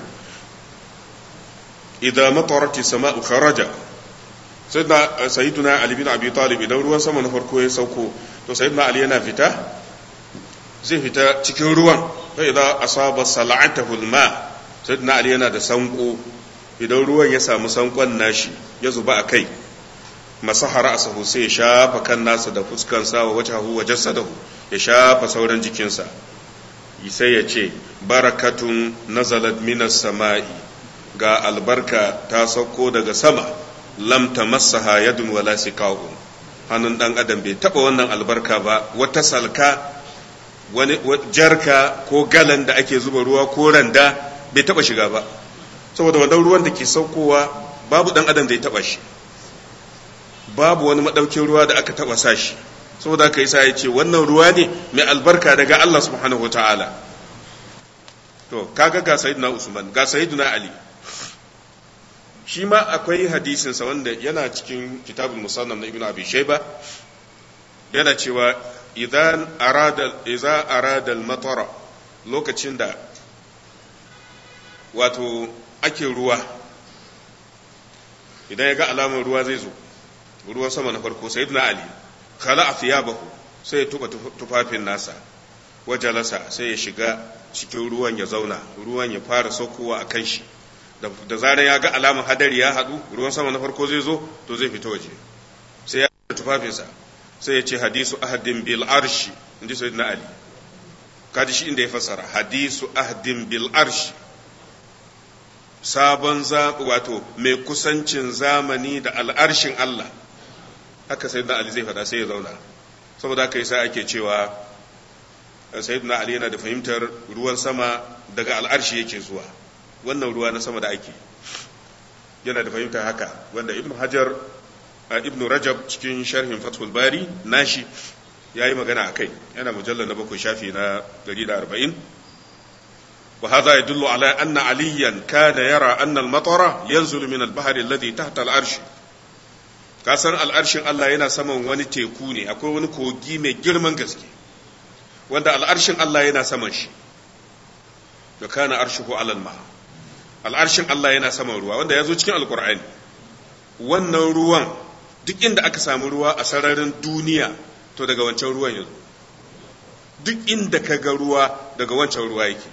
Speaker 1: idan matarati sama'u kharaja sayyidina sayyiduna ali bin abi talib idan ruwan sama na farko ya sauko to sayyidina ali yana fita zai fita cikin ruwan fa idan asaba sal'atahu alma sayyidina ali yana da sanko idan ruwan ya samu sankon nashi ya zuba a kai masahara asahu sai ya shafa kan nasa da fuskansa wa wajahu wa jasadahu ya shafa sauran jikinsa sai ya ce barakatun nazalat minas sama'i ga albarka ta sauko daga sama lam tamassaha yadun wala siqa'un hannun dan adam bai taba wannan albarka ba wata salka wani jarka ko galan da ake zuba ruwa ko randa bai taba shiga ba saboda wannan ruwan da ke saukowa babu dan adam da ya taba shi babu wani madaukin ruwa da aka taba sa shi saboda haka yasa ya ce wannan ruwa ne mai albarka daga Allah subhanahu wataala to kaga ga sayyidina Usman ga sayyidina Ali shi ma akwai hadisin sa wanda yana cikin kitabul musannaf na Ibn Abi Shayba yana cewa idan arada idza arada al-matara lokacin da wato ake ruwa idan ya ga alamar ruwa zai zo ruwan sama na farko sayyidina Ali khala athiyabahu sai ya tuba tufafin nasa wajalasa sai ya shiga cikin ruwan ya zauna ruwan ya fara saukowa a kan shi da zarar ya ga alamar hadari ya haɗu ruwan sama na farko zai zo to zai fita waje sai ya da tufafinsa sai ya ce hadisu ahadin bil arshi inji sayyidina ali kaji shi inda ya fassara hadisu ahadin bil arshi sabon wato mai kusancin zamani da al'arshin Allah haka sayyidina ali zai faɗa sai ya zauna saboda haka yasa ake cewa sayyidina ali yana da fahimtar ruwan sama daga al'arshi yake zuwa wannan ruwa na sama da ake yana da fahimtar haka wanda ibnu hajar ibnu rajab cikin sharhin fathul bari nashi ya yi magana a kai yana mujallar na bakwai shafi na 140 وهذا يدل على أن عليا كان يرى أن المطر ينزل من البحر الذي تحت العرش kasan al'arshin Allah yana saman wani teku ne akwai wani kogi mai girman gaske wanda al'arshin Allah yana saman shi da kana arshihu alal ma al'arshin Allah yana saman ruwa wanda ya zo cikin alkur'ani wannan ruwan duk inda aka samu ruwa a sararin duniya to daga wancan ruwan yanzu duk inda ka ga ruwa daga wancan ruwa yake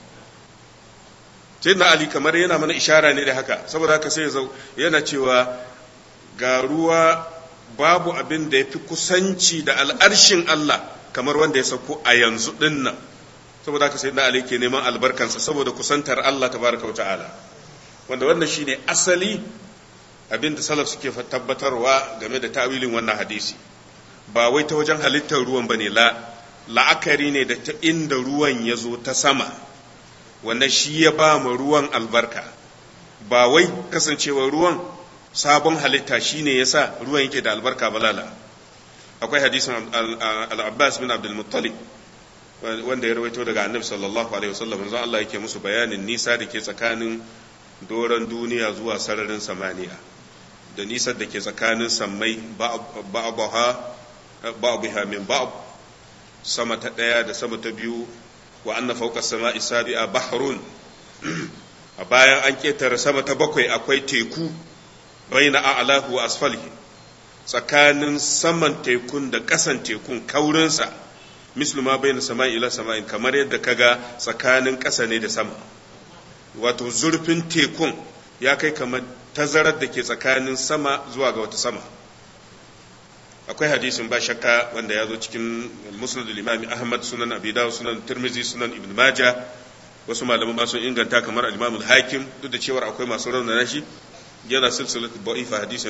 Speaker 1: sai na ali kamar yana mana ishara ne da haka saboda haka sai yana cewa ga ruwa babu abin da ya fi kusanci da al'arshin Allah kamar wanda ya sauko a yanzu ɗin nan saboda haka sai na Ali ke neman albarkansa saboda kusantar Allah tabaraka ta'ala wanda wannan shine asali abin da salaf suke tabbatarwa game da ta'wilin wannan hadisi ba wai ta wajen halittar ruwan bane la la'akari ne da ta inda ruwan ya zo ta sama wannan shi ya ba mu ruwan albarka ba wai kasancewa ruwan sabon halitta shine yasa ruwan yake da albarka balala akwai hadisin al-Abbas bin Abdul Muttalib wanda ya rawaito daga Annabi sallallahu alaihi wasallam manzo Allah yake musu bayanin nisa da ke tsakanin doron duniya zuwa sararin samaniya da nisa da ke tsakanin sammai ba'daha ba'daha min ba'd sama ta daya da sama ta biyu wa anna fawqa as-sama'i sabi'a bahrun a bayan an ketare sama ta bakwai akwai teku baina a'lahu wa asfalihi tsakanin saman tekun da ƙasan tekun kaurinsa mislu ma baina sama'i ila sama'in kamar yadda kaga tsakanin ƙasa ne da sama wato zurfin tekun ya kai kamar tazarar da ke tsakanin sama zuwa ga wata sama akwai hadisin ba shakka wanda ya zo cikin musnad al-imam ahmad sunan abi dawud sunan tirmizi sunan ibn majah wasu malaman ma sun inganta kamar al-imam al-hakim duk da cewa akwai masu raunana shi yana silsilat da'ifa hadisi na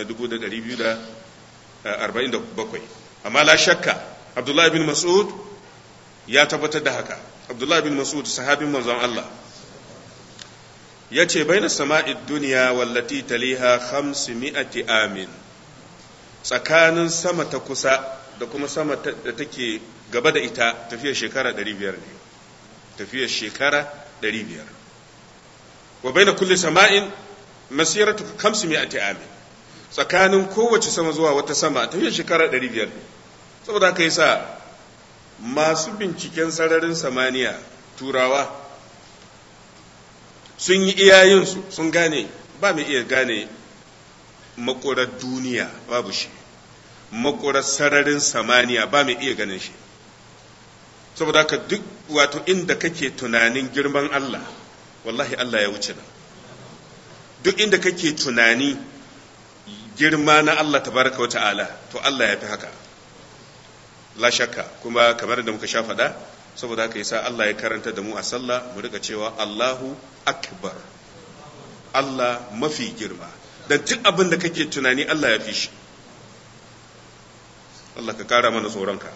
Speaker 1: 2247 amma la shakka abdullahi bin mas'ud ya tabbatar da haka abdullahi bin mas'ud sahabin manzon Allah ya ce baina sama'id duniya wallati taliha 500 amin tsakanin sama ta kusa da kuma sama da take gaba da ita tafiyar shekara 500 ne tafiyar shekara 500 wa baina kulli sama'in masiratu 500 amin tsakanin kowace sama zuwa wata sama tafiyar shekara 500 ne saboda haka yasa masu binciken sararin samaniya turawa sun yi iyayensu sun gane ba mai iya gane makorar duniya babu shi makorar sararin samaniya ba mai iya ganin shi saboda haka duk wato inda kake tunanin girman Allah wallahi Allah ya wuce nan duk inda kake tunani girma na Allah tabaraka wa ta'ala to Allah ya fi haka la shakka kuma kamar da muka sha faɗa saboda haka yasa Allah ya karanta da mu a sallah mu rika cewa Allahu akbar Allah mafi girma dan duk abin da kake tunani Allah ya fi shi Allah ka kara mana tsoronka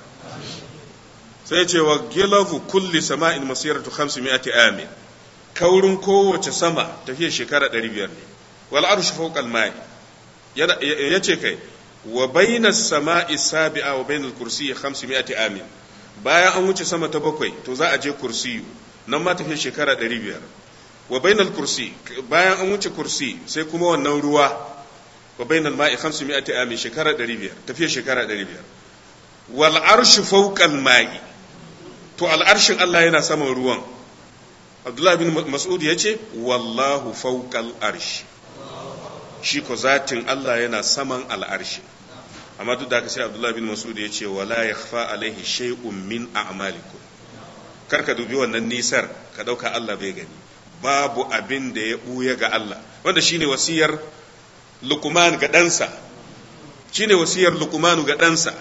Speaker 1: sai ce wa gilafu kulli sama'in masiratu 500 amin kaurin kowace sama tafiya shekara 500 ne wal arshu fawqa al-ma'i yace kai wa bainas sama'i sabi'a wa bainal kursiyyi 500 amin bayan an wuce sama ta bakwai to za a je kursiyu nan ma tafiya shekara 500 wa bainal kursi bayan an wuce kursi sai kuma wannan ruwa wa bainal ma'i 500 amin shekara 500 tafiya shekara 500 wal arshu fawqal ma'i to al arshin Allah yana saman ruwan Abdullah bin Mas'ud yace wallahu fawqal arshi shi ko zatin Allah yana saman al'arshi amma duk da haka sai Abdullah bin Mas'ud ya ce wala yakhfa alaihi shay'un min a'malikum kar ka dubi wannan nisar ka dauka Allah bai gani babu abin da ya buya ga Allah wanda shine wasiyar Luqman ga ɗansa shine wasiyar Luqman ga ɗansa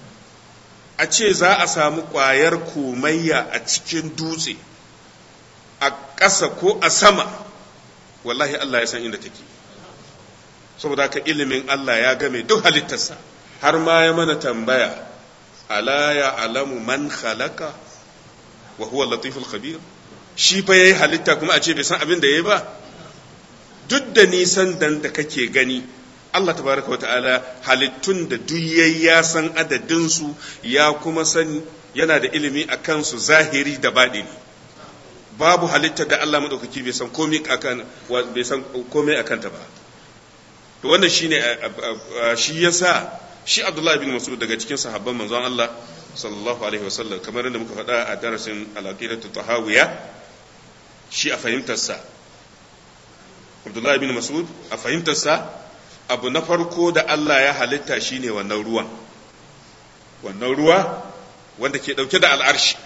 Speaker 1: a ce za a samu ƙwayar komayya a cikin dutse a ƙasa ko a sama wallahi Allah ya san inda take saboda ka ilimin Allah ya game duk halittarsa har ma ya mana tambaya ala ya alamu man khalaqa wa huwa latiful khabir shi fa yayi halitta kuma a ce bai san abin da yayi ba duk da nisan dan da kake gani Allah tabaraka wa ta'ala halittun da duk yayi ya san adadin su ya kuma san yana da ilimi akan su zahiri da baɗini babu halittar da Allah madaukaki bai san komai akan bai san komai akan ta ba to wannan shine shi yasa shi Abdullah bin Mas'ud daga cikin sahabban manzon Allah sallallahu alaihi wasallam kamar da muka faɗa a darasin al-aqidatu tahawiyya shi a fahimtarsa Abdullah bin Mas'ud a fahimtarsa abu na farko da Allah ya halitta shine wannan ruwan wannan ruwa wanda ke dauke da al'arshi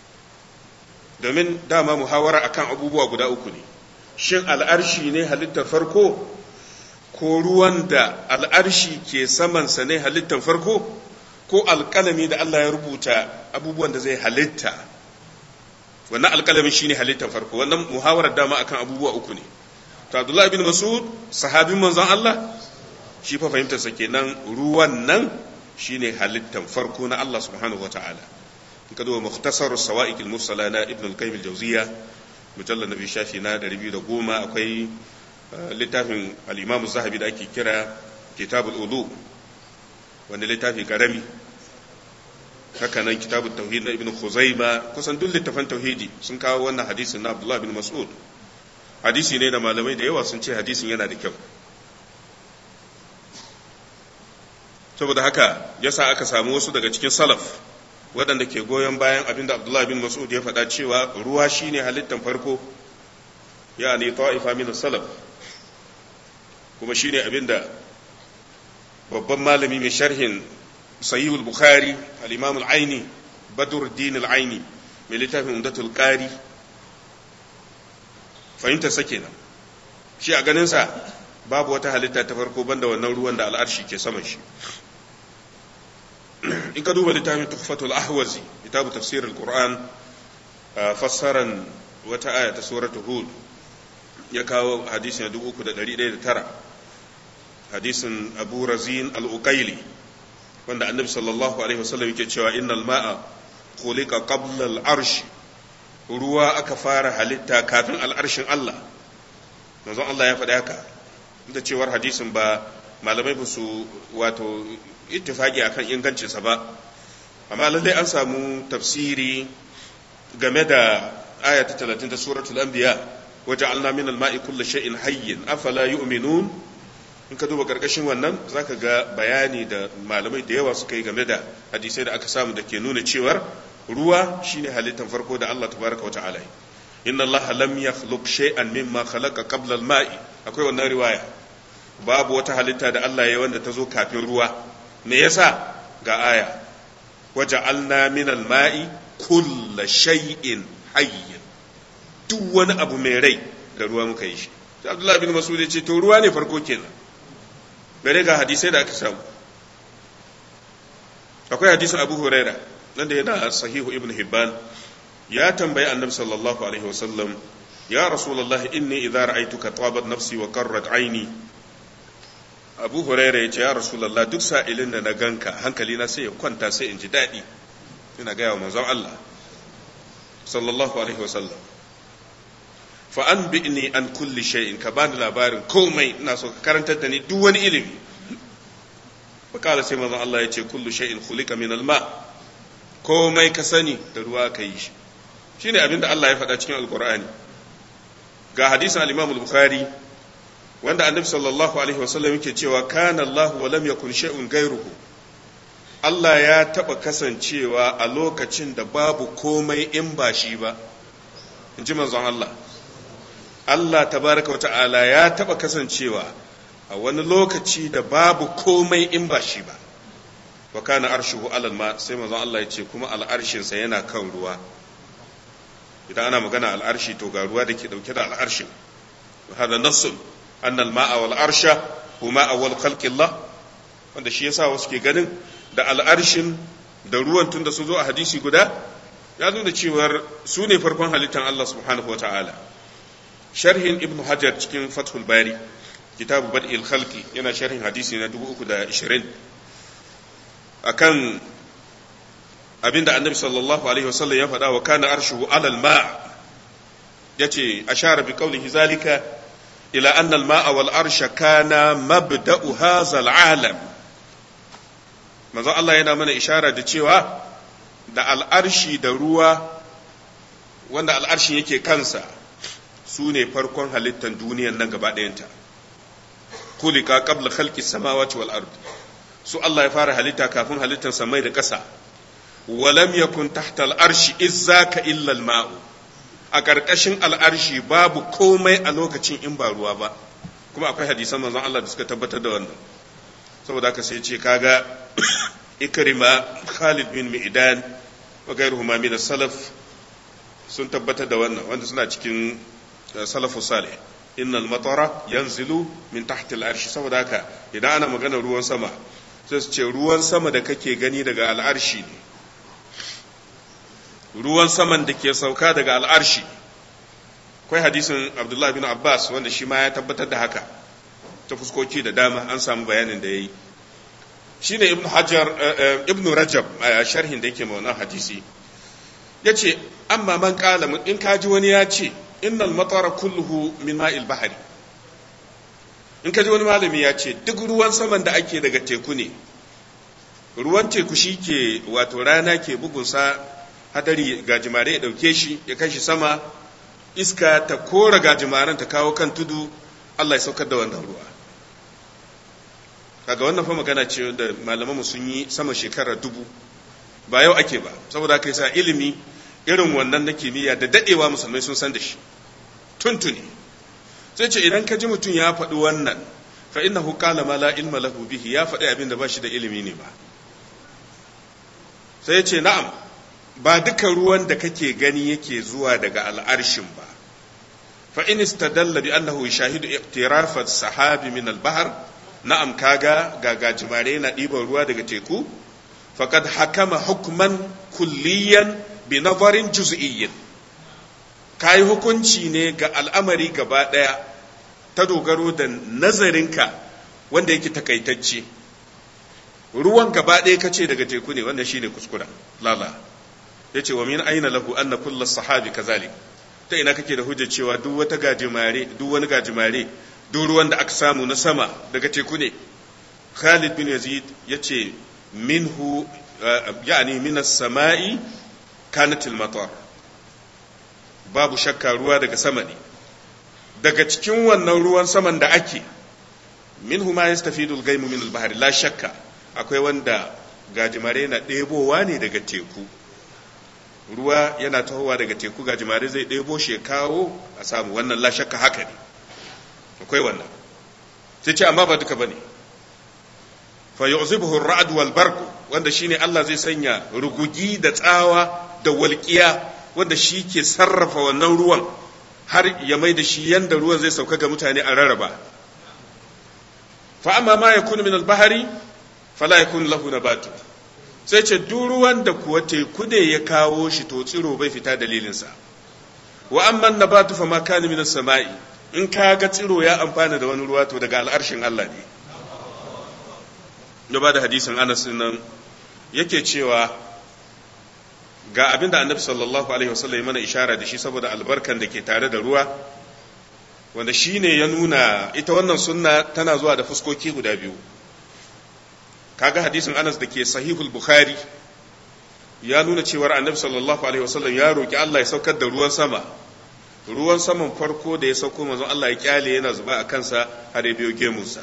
Speaker 1: domin dama muhawara akan abubuwa guda uku ne shin al'arshi ne halittar farko ko ruwan da al'arshi ke samansa ne halittar farko ko alƙalami da Allah ya rubuta abubuwan da zai halitta wannan alƙalamin shine halittar farko wannan muhawarar dama akan abubuwa uku ne to Abdullah bin Mas'ud sahabin manzon Allah shi fa fahimtarsa kenan ruwan nan shine halittar farko na Allah subhanahu wataala in ka duba mukhtasar sawa'iq al-mursala na ibn al-qayyim al-jawziyya mujallal nabi shafi na 210 akwai littafin al-imam zahabi da ake kira kitabul ulu wanda littafi karami haka nan kitabul tauhid na ibn khuzaima kusan duk littafan tauhidi sun kawo wannan hadisin na abdullah bin mas'ud hadisi ne da malamai da yawa sun ce hadisin yana da kyau saboda haka yasa aka samu wasu daga cikin salaf waɗanda ke goyon bayan abin da abdullah bin mas'ud ya faɗa cewa ruwa shine halittan farko ya ne ta'ifa min salaf kuma shine abin da babban malami mai sharhin sahihul bukhari al-imam al-aini badruddin al-aini mai littafin umdatul qari fahimtar sa kenan shi a ganin sa babu wata halitta ta farko banda wannan ruwan da al'arshi ke saman shi in ka duba littafin tuhfatul ahwazi kitabu tafsir al-qur'an fassaran wata aya ta suratul hud ya kawo hadisin 3109 hadisin abu razin al-uqaili wanda annabi sallallahu alaihi wasallam yake cewa innal ma'a khuliqa qabla al-arsh ruwa aka fara halitta kafin al'arshin Allah manzon Allah ya faɗi haka da cewar hadisin ba malamai ba su wato ittifaki akan ingancinsa ba amma lallai an samu tafsiri game da aya ta 30 ta suratul anbiya waja'alna min al-ma'i kulli shay'in hayyin afala yu'minun in ka duba karkashin wannan zaka ga bayani da malamai da yawa suka yi game da hadisai da aka samu da ke nuna cewar ruwa shine halittar farko da Allah tabaraka wa ta'ala inna Allah lam yakhluq shay'an mimma khalaqa qabla al-ma'i akwai wannan riwaya babu wata halitta da Allah ya wanda ta zo kafin ruwa me yasa ga aya waja'alna min al-ma'i kulla shay'in hayyin duk wani abu mai rai da ruwa muka yi shi sai Abdullah bin Mas'ud ya ce to ruwa ne farko kenan bare ga hadisai da aka samu akwai hadisin Abu Huraira nan da yana sahihu Ibn Hibban ya tambayi Annabi sallallahu alaihi wasallam ya Rasulullahi inni idza ra'aytuka tabat nafsi wa qarrat aini Abu Huraira ya ce ya Rasulullah duk sa'ilin da na ganka hankali na sai ya kwanta sai in ji daɗi ina gaya wa manzon Allah sallallahu alaihi wasallam fa an bi'ni an kulli shay'in ka bani labarin komai ina so ka karantar da ni duk wani ilimi fakala sai manzon Allah ya ce kullu shay'in khuliqa min alma komai ka sani da ruwa ka yi shi shine abinda Allah ya faɗa cikin alqur'ani ga hadisin al-Imam al-Bukhari wanda annabi sallallahu alaihi wasallam yake cewa kana Allah wa lam yakun shay'un ghayruhu Allah ya taɓa kasancewa a lokacin da babu komai in ba shi ba in ji manzon Allah Allah tabaraka wata'ala ya taɓa kasancewa a wani lokaci da babu komai in ba shi ba wa kana arshuhu alal ma sai manzon Allah ya ce kuma al'arshinsa yana kan ruwa idan ana magana al'arshi to ga ruwa da ke ɗauke da al'arshin hada nassun annal ma'a wal arsha huma awwal khalqillah wanda shi yasa wasu ke ganin da al'arshin da ruwan tun da su zo a hadisi guda ya nuna cewar su ne farkon halittar Allah subhanahu wa ta'ala sharhin ibn hajar cikin fathul bari kitabu bad'il khalqi yana sharhin hadisi na 320 akan abinda annabi sallallahu alaihi wasallam ya faɗa wa kana arshuhu alal ma yace ashara bi qawlihi zalika ila anna al ma'a wal arsha kana mabda'u hadha al alam manzon Allah yana mana ishara da cewa da al'arshi da ruwa wanda al'arshin yake kansa su ne farkon halittar duniyan nan gaba ɗayanta kulika qabla khalqi samawati wal ard su Allah ya fara halitta kafin halittar samai da ƙasa walam yakun tahta al'arshi izzaka illa al-ma'u a ƙarƙashin al'arshi babu komai a lokacin in ba ruwa ba kuma akwai hadisan manzon Allah da suka tabbatar da wannan saboda haka sai ce kaga ikrima Khalid bin Mi'dan wa gairuhuma min salaf sun tabbatar da wannan wanda suna cikin salafu salih innal matara yanzilu min tahti al-arshi saboda haka idan ana magana ruwan sama sai su ce ruwan sama da kake gani daga al'arshi ne ruwan saman da ke sauka daga al'arshi akwai hadisin abdullahi bin abbas wanda shi ma ya tabbatar da haka ta fuskoki da dama an samu bayanin da ya yi shi ne ibn hajar ibn rajab a sharhin da yake wannan hadisi ya ce amma man kala in kaji wani ya ce innal matara kulluhu min ma'il bahari in kaji wani malami ya ce duk ruwan saman da ake daga teku ne ruwan teku shi ke wato rana ke bugunsa hadari gajimare ya dauke shi ya kai shi sama iska ta kora gajimaren ta kawo kan tudu Allah ya saukar da wannan ruwa kaga wannan fa magana ce da malamanmu sun yi sama shekara dubu ba yau ake ba saboda kai sa ilimi irin wannan na kimiyya da dadewa musulmai sun san da shi tuntuni sai ce idan ka ji mutum ya faɗi wannan fa innahu qala ma la ilma lahu bihi ya faɗi abin da ba shi da ilimi ne ba sai ya ce na'am ba duka ruwan da kake gani yake zuwa daga al'arshin ba fa in istadalla bi annahu yashahidu iqtirafat sahabi min al-bahr na'am kaga ga gajimare na ɗiban ruwa daga teku faqad hakama hukman kulliyan bi nazarin juz'iyyin kai hukunci ne ga al'amari gaba daya ta dogaro da nazarinka wanda yake takaitacce ruwan gaba ɗaya ka ce daga teku ne wannan shine kuskura lala ya ce wa min aina lahu anna kulla sahabi kazalik ta ina kake da hujjar cewa duk wata gajimare duk wani gajimare duk ruwan da aka samu na sama daga teku ne Khalid bin Yazid ya ce minhu yani min as-sama'i kanat al-matar babu shakka ruwa daga sama ne daga cikin wannan ruwan saman da ake minhu ma yastafidu al-ghaymu min al-bahri la shakka akwai wanda gajimare na ɗebowa ne daga teku ruwa yana tahowa daga teku gajimare zai ɗebo shi kawo a samu wannan la shakka haka ne akwai wannan sai ce amma ba duka bane fa yu'zibuhu ar-ra'd wal barq wanda shine Allah zai sanya rugugi da tsawa da walƙiya wanda shi ke sarrafa wannan ruwan har ya mai da shi yanda ruwan zai sauka ga mutane a rarraba fa amma ma yakunu min al-bahri fala yakun lahu nabatu sai ce duk ruwan da kuwa teku ne ya kawo shi to tsiro bai fita dalilinsa wa amma nabatu fa ma kana min samai in ka ga tsiro ya amfana da wani ruwa to daga al'arshin Allah ne ya ba da hadisin Anas nan yake cewa ga abinda annabi sallallahu alaihi wasallam ya mana ishara da shi saboda albarkan da ke tare da ruwa wanda shine ya nuna ita wannan sunna tana zuwa da fuskoki guda biyu kaga hadisin Anas da ke sahihul Bukhari ya nuna cewar Annabi sallallahu alaihi wasallam ya roki Allah ya saukar da ruwan sama ruwan saman farko da ya sauko manzon Allah ya kyale yana zuba a kansa har ya biyo gemunsa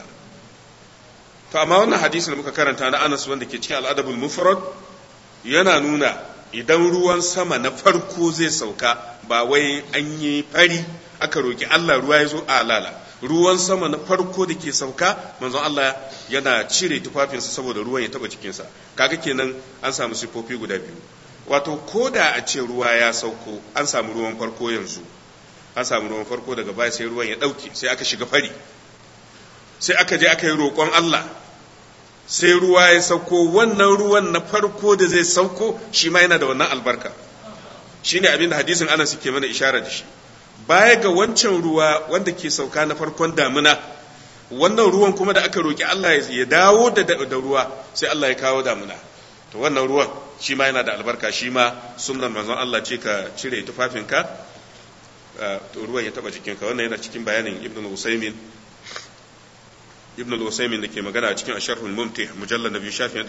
Speaker 1: to amma wannan hadisin da muka karanta na Anas wanda ke cikin al-Adabul Mufrad yana nuna idan ruwan sama na farko zai sauka ba wai an yi fari aka roki Allah ruwa ya zo a lala ruwan sama na farko da ke sauka manzon Allah yana cire tufafinsa saboda ruwan ya taba jikinsa kaga kenan an samu sifofi guda biyu wato ko da a ce ruwa ya sauko an samu ruwan farko yanzu an samu ruwan farko daga baya sai ruwan ya dauke sai aka shiga fari sai aka je aka yi roƙon Allah sai ruwa ya sauko wannan ruwan na farko da zai sauko shi ma yana da wannan albarka shine abin da hadisin Anas ke mana ishara da shi baya ga wancan ruwa wanda ke sauka na farkon damina wannan ruwan kuma da aka roki Allah ya dawo da da ruwa sai Allah ya kawo damina to wannan ruwan shi ma yana da albarka shi ma sunnan manzon Allah ce ka cire tufafinka to ruwan ya taba jikinka wannan yana cikin bayanin Ibn Usaymin Ibn Usaymin da ke magana cikin Asharhul Mumti mujallal nabi shafi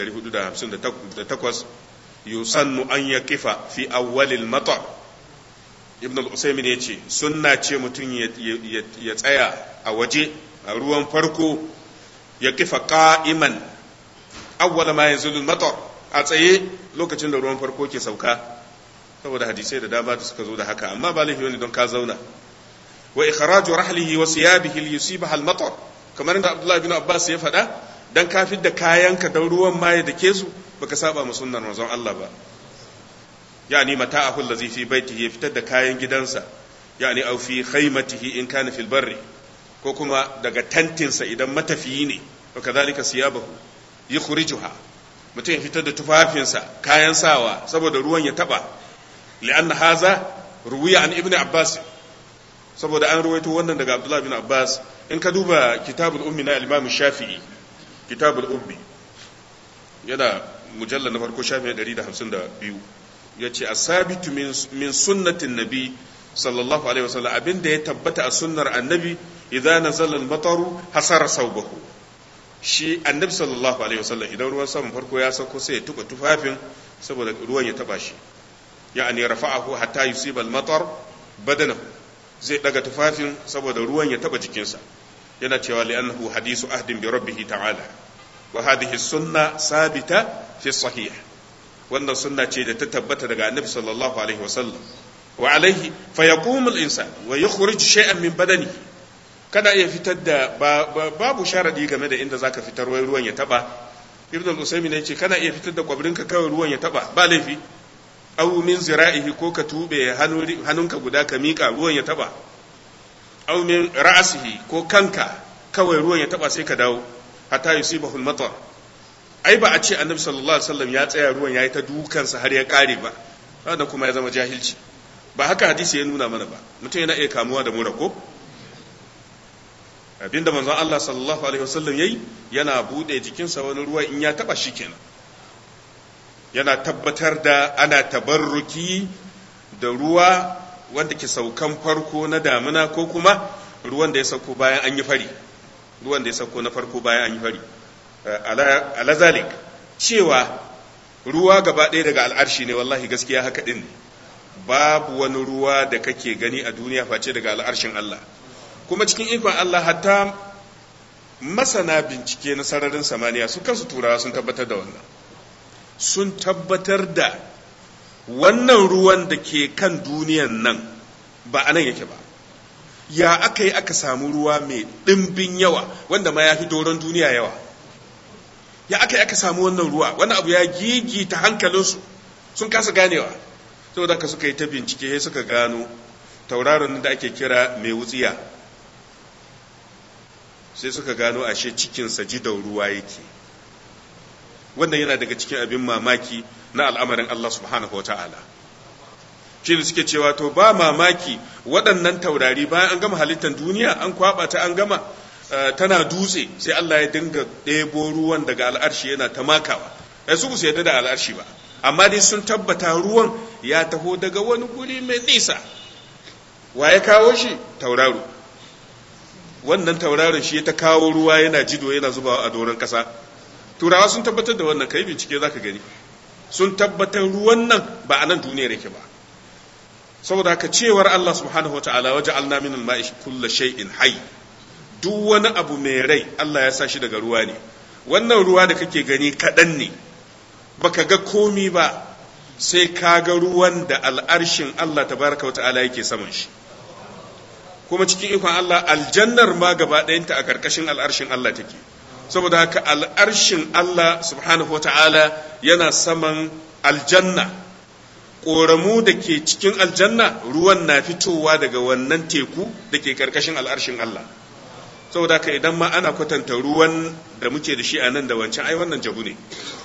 Speaker 1: 458 yusannu an yaqifa fi awwalil matar ibn al-usaymin ya ce sunna ce mutum ya tsaya a waje a ruwan farko ya kifa qa'iman awwala ma yanzulu matar a tsaye lokacin da ruwan farko ke sauka saboda hadisai da dama da suka zo da haka amma ba laifi ne don ka zauna wa ikhraju rahlihi wa siyabihi li yusibaha al-matar kamar da abdullahi bin abbas ya faɗa dan ka da kayanka dan ruwan ma ya dake su baka saba ma sunnar manzon Allah ba yani mata'ahu allazi fi baitihi ya fitar da kayan gidansa yani au fi khaymatihi in kana fil barri ko kuma daga tantinsa idan matafiyi ne to kazalika siyabahu yukhrijuha mutum ya fitar da tufafinsa kayan sawa saboda ruwan ya taba li'anna haza ruwiya an ibnu abbas saboda an ruwaito wannan daga abdullah bin abbas in ka duba kitabul ummi na al-imam shafi'i kitabul ummi yana mujallal na farko shafi'i 152 ya ce asabitu min sunnatin nabi sallallahu alaihi wasallam abin da ya tabbata a sunnar annabi idan nazala al-mataru hasara saubahu shi annabi sallallahu alaihi wasallam idan ruwan saman farko ya sauko sai ya tuba tufafin saboda ruwan ya taba shi ya'ani rafa'ahu hatta yusiba al-matar badanahu zai daga tufafin saboda ruwan ya taba jikinsa yana cewa li'annahu hadisu ahdin bi rabbih ta'ala wa hadhihi sunna sabita fi sahih wannan sunna ce da ta tabbata daga annabi sallallahu alaihi wasallam wa alaihi fa yaqumu al-insan wa yukhrij shay'an min badanihi kada iya fitar da babu sharadi game da inda zaka fitar wai ruwan ya taba ibnu al-usaymin yace kana iya fitar da kwabrinka kawai ruwan ya taba ba laifi aw min zira'ihi ko ka tube hannunka guda ka mika ruwan ya taba aw min ra'sihi ko kanka kawai ruwan ya taba sai ka dawo hatta yusibahu al-matar ai ba a ce annabi sallallahu alaihi wasallam ya tsaya ruwan yayi ta dukansa har ya kare ba wannan kuma ya zama jahilci ba haka hadisi ya nuna mana ba mutum yana iya kamuwa da mura ko abinda manzon Allah sallallahu alaihi wasallam yayi yana bude jikinsa wani ruwa in ya taba shi kenan yana tabbatar da ana tabarruki da ruwa wanda ke saukan farko na damina ko kuma ruwan da ya sauko bayan an yi fari ruwan da ya sauko na farko bayan an yi fari ala zalik cewa ruwa gaba ɗaya daga al'arshi ne wallahi gaskiya haka ɗin ne babu wani ruwa da kake gani a duniya face daga al'arshin Allah kuma cikin ikon Allah hatta masana bincike na sararin samaniya su kansu turawa sun tabbatar da wannan sun tabbatar da wannan ruwan da ke kan duniyan nan ba a nan yake ba ya aka yi aka samu ruwa mai ɗimbin yawa wanda ma ya fi doron duniya yawa ya aka yi aka samu wannan ruwa wani abu ya gigita hankalinsu sun kasa ganewa saboda ka suka yi ta bincike sai suka gano tauraron da ake kira mai wutsiya sai suka gano ashe cikinsa jidan ruwa yake wannan yana daga cikin abin mamaki na al'amarin Allah subhanahu wa ta'ala shi ne suke cewa to ba mamaki waɗannan taurari bayan an gama halittar duniya an kwaba ta an gama tana dutse sai Allah ya dinga ɗebo ruwan daga al'arshi yana ta makawa ai su su yadda da al'arshi ba amma dai sun tabbata ruwan ya taho daga wani guri mai nisa wa ya kawo shi tauraro wannan tauraron shi ta kawo ruwa yana jido yana zubawa a doron ƙasa turawa sun tabbatar da wannan kai bincike za ka gani sun tabbatar ruwan nan ba a nan duniyar yake ba saboda haka cewar Allah subhanahu wa ta'ala waje alna min al-ma'i kullu shay'in hayy duk wani abu mai rai Allah ya sa shi daga ruwa ne wannan ruwa da kake gani kaɗan ne baka ga komi ba sai ka ga ruwan da al'arshin Allah tabaraka wa ta'ala yake saman shi kuma cikin ikon Allah aljannar ma gaba ɗayanta a ƙarƙashin al'arshin Allah take saboda haka al'arshin Allah subhanahu wa ta'ala yana saman aljanna ƙoramu da ke cikin aljanna ruwan na fitowa daga wannan teku da ke ƙarƙashin al'arshin Allah saboda haka idan ma ana kwatanta ruwan da muke da shi a nan da wancan ai wannan jabu ne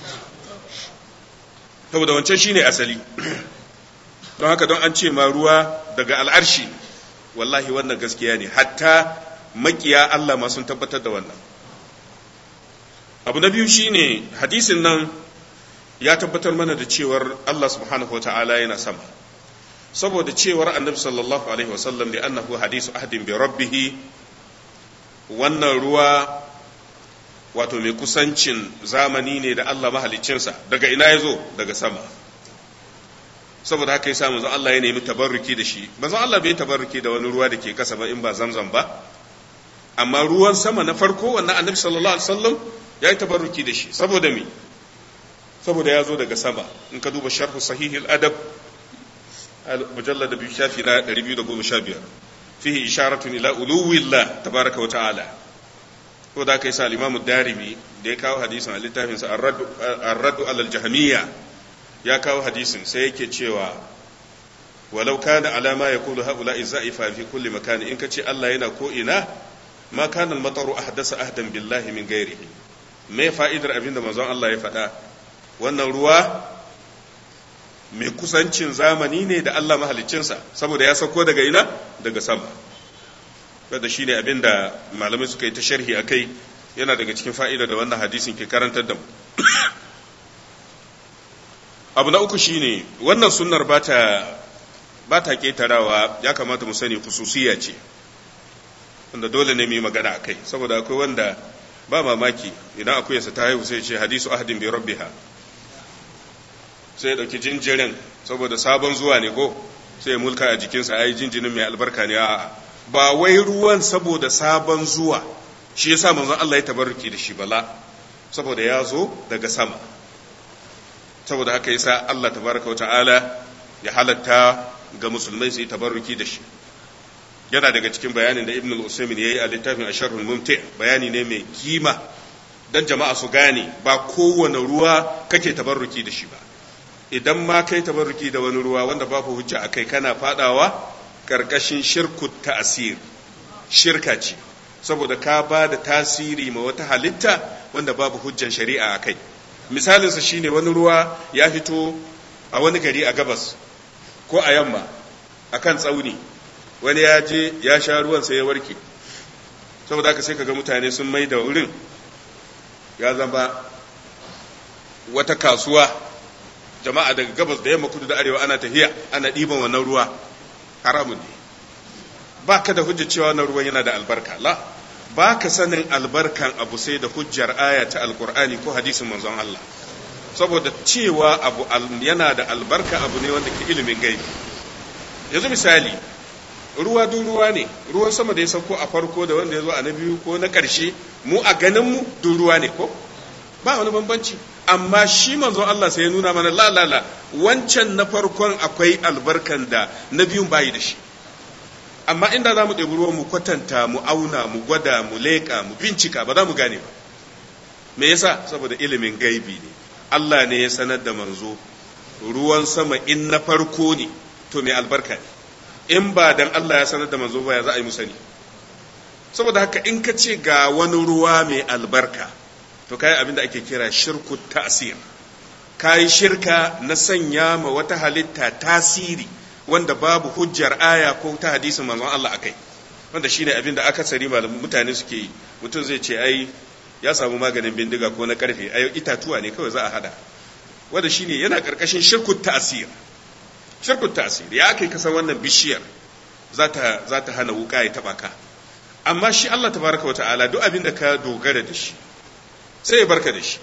Speaker 1: saboda wancan shine asali don haka don an ce ma ruwa daga al'arshi wallahi wannan gaskiya ne hatta makiya Allah ma sun tabbatar da wannan abu na biyu shine hadisin nan ya tabbatar mana da cewar Allah subhanahu wata'ala yana sama saboda cewar annabi sallallahu alaihi wasallam da annahu hadisu ahdin bi rabbih wannan ruwa wato mai kusancin zamani ne da Allah mahaliccinsa daga ina ya zo daga sama saboda haka ya samu Allah ya nemi tabarruki da shi manzon Allah bai tabarruki da wani ruwa da ke kasa ba in ba zamzam ba amma ruwan sama na farko wannan annabi sallallahu alaihi wasallam ya yi tabarruki da shi saboda me saboda ya zo daga sama in ka duba sharhu sahihil adab mujallad da biyu shafi na 215 fihi isharatun ila uluwillah tabaraka wa ta'ala ko da kai sa al-imam darimi da ya kawo hadisin a littafin sa ar-radd ala al-jahmiyya ya kawo hadisin sai yake cewa walau kana alama yaqulu haula izaifa fi kulli makan in kace Allah yana ko ina ma kana al-mataru ahdasa ahdan billahi min ghairihi me fa'idar abinda manzon Allah ya faɗa wannan ruwa mai kusancin zamani ne da Allah mahaliccinsa saboda ya sauko daga ina daga sama kada shi ne abin da malamai suka yi ta sharhi a kai yana daga cikin fa'ida da wannan hadisin ke karantar da mu abu na uku shine wannan sunnar ba ta ƙetarawa ya kamata mu sani kususiya ce wanda dole ne mu yi magana a kai saboda akwai wanda ba mamaki idan akuyarsa ta haihu sai ce hadisu ahadin bi rabbiha sai ya ɗauki jinjirin saboda sabon zuwa ne ko sai ya mulka a jikinsa ai jinjinin mai albarka ne a'a ba wai ruwan saboda sabon zuwa shi yasa manzon Allah ya tabarruki da shi bala saboda ya zo daga sama saboda haka yasa Allah tabaraka wa ta'ala ya halatta ga musulmai su yi tabarruki da shi yana daga cikin bayanin da Ibn al-Usaymin yayi a littafin Asharhul Mumti bayani ne mai kima dan jama'a su gane ba kowane ruwa kake tabarruki da shi ba idan ma kai tabarruki da wani ruwa wanda babu hujja a kai kana fadawa karkashin shirku ta'asir shirka ce saboda ka ba da tasiri ma wata halitta wanda babu hujjan shari'a a kai misalinsa shine wani ruwa ya fito a wani gari a gabas ko a yamma a kan tsauni wani ya je ya sha ruwan sai ya warke saboda haka sai kaga mutane sun mai da wurin ya zama wata kasuwa jama'a daga gabas da yamma kudu da arewa ana tafiya ana ɗiban wannan ruwa haramun ne ba ka da hujjar cewa wannan ruwan yana da albarka la ba ka sanin albarkan abu sai da hujjar aya ta alkur'ani ko hadisin manzon Allah saboda cewa abu yana da albarka abu ne wanda ke ilimin gaibi yanzu misali ruwa duk ruwa ne ruwan sama da ya sauko a farko da wanda ya zo a na biyu ko na ƙarshe mu a ganin mu duk ruwa ne ko ba wani bambanci amma shi manzon Allah sai ya nuna mana la la la wancan na farkon akwai albarkan da na biyun bayi da shi amma inda za mu ɗebi ruwan mu kwatanta mu auna mu gwada mu leƙa mu bincika ba za mu gane ba me yasa saboda ilimin gaibi ne Allah ne ya sanar da manzo ruwan sama in na farko ne to mai albarka ne in ba dan Allah ya sanar da manzo ba ya za a yi mu sani saboda haka in ka ce ga wani ruwa mai albarka to kai abin da ake kira shirku ta'sir kai shirka na sanya ma wata halitta tasiri wanda babu hujjar aya ko ta hadisin manzon Allah akai wanda shine abin da akasari malamin mutane suke yi mutum zai ce ai ya samu maganin bindiga ko na karfe ai itatuwa ne kawai za a hada wanda shine yana karkashin shirku ta'sir shirku ta'sir ya kai kasan wannan bishiyar za ta za ta hana wuka ya taba ka amma shi Allah tabaraka wa ta'ala duk abin da ka dogara da shi sai ya barka da shi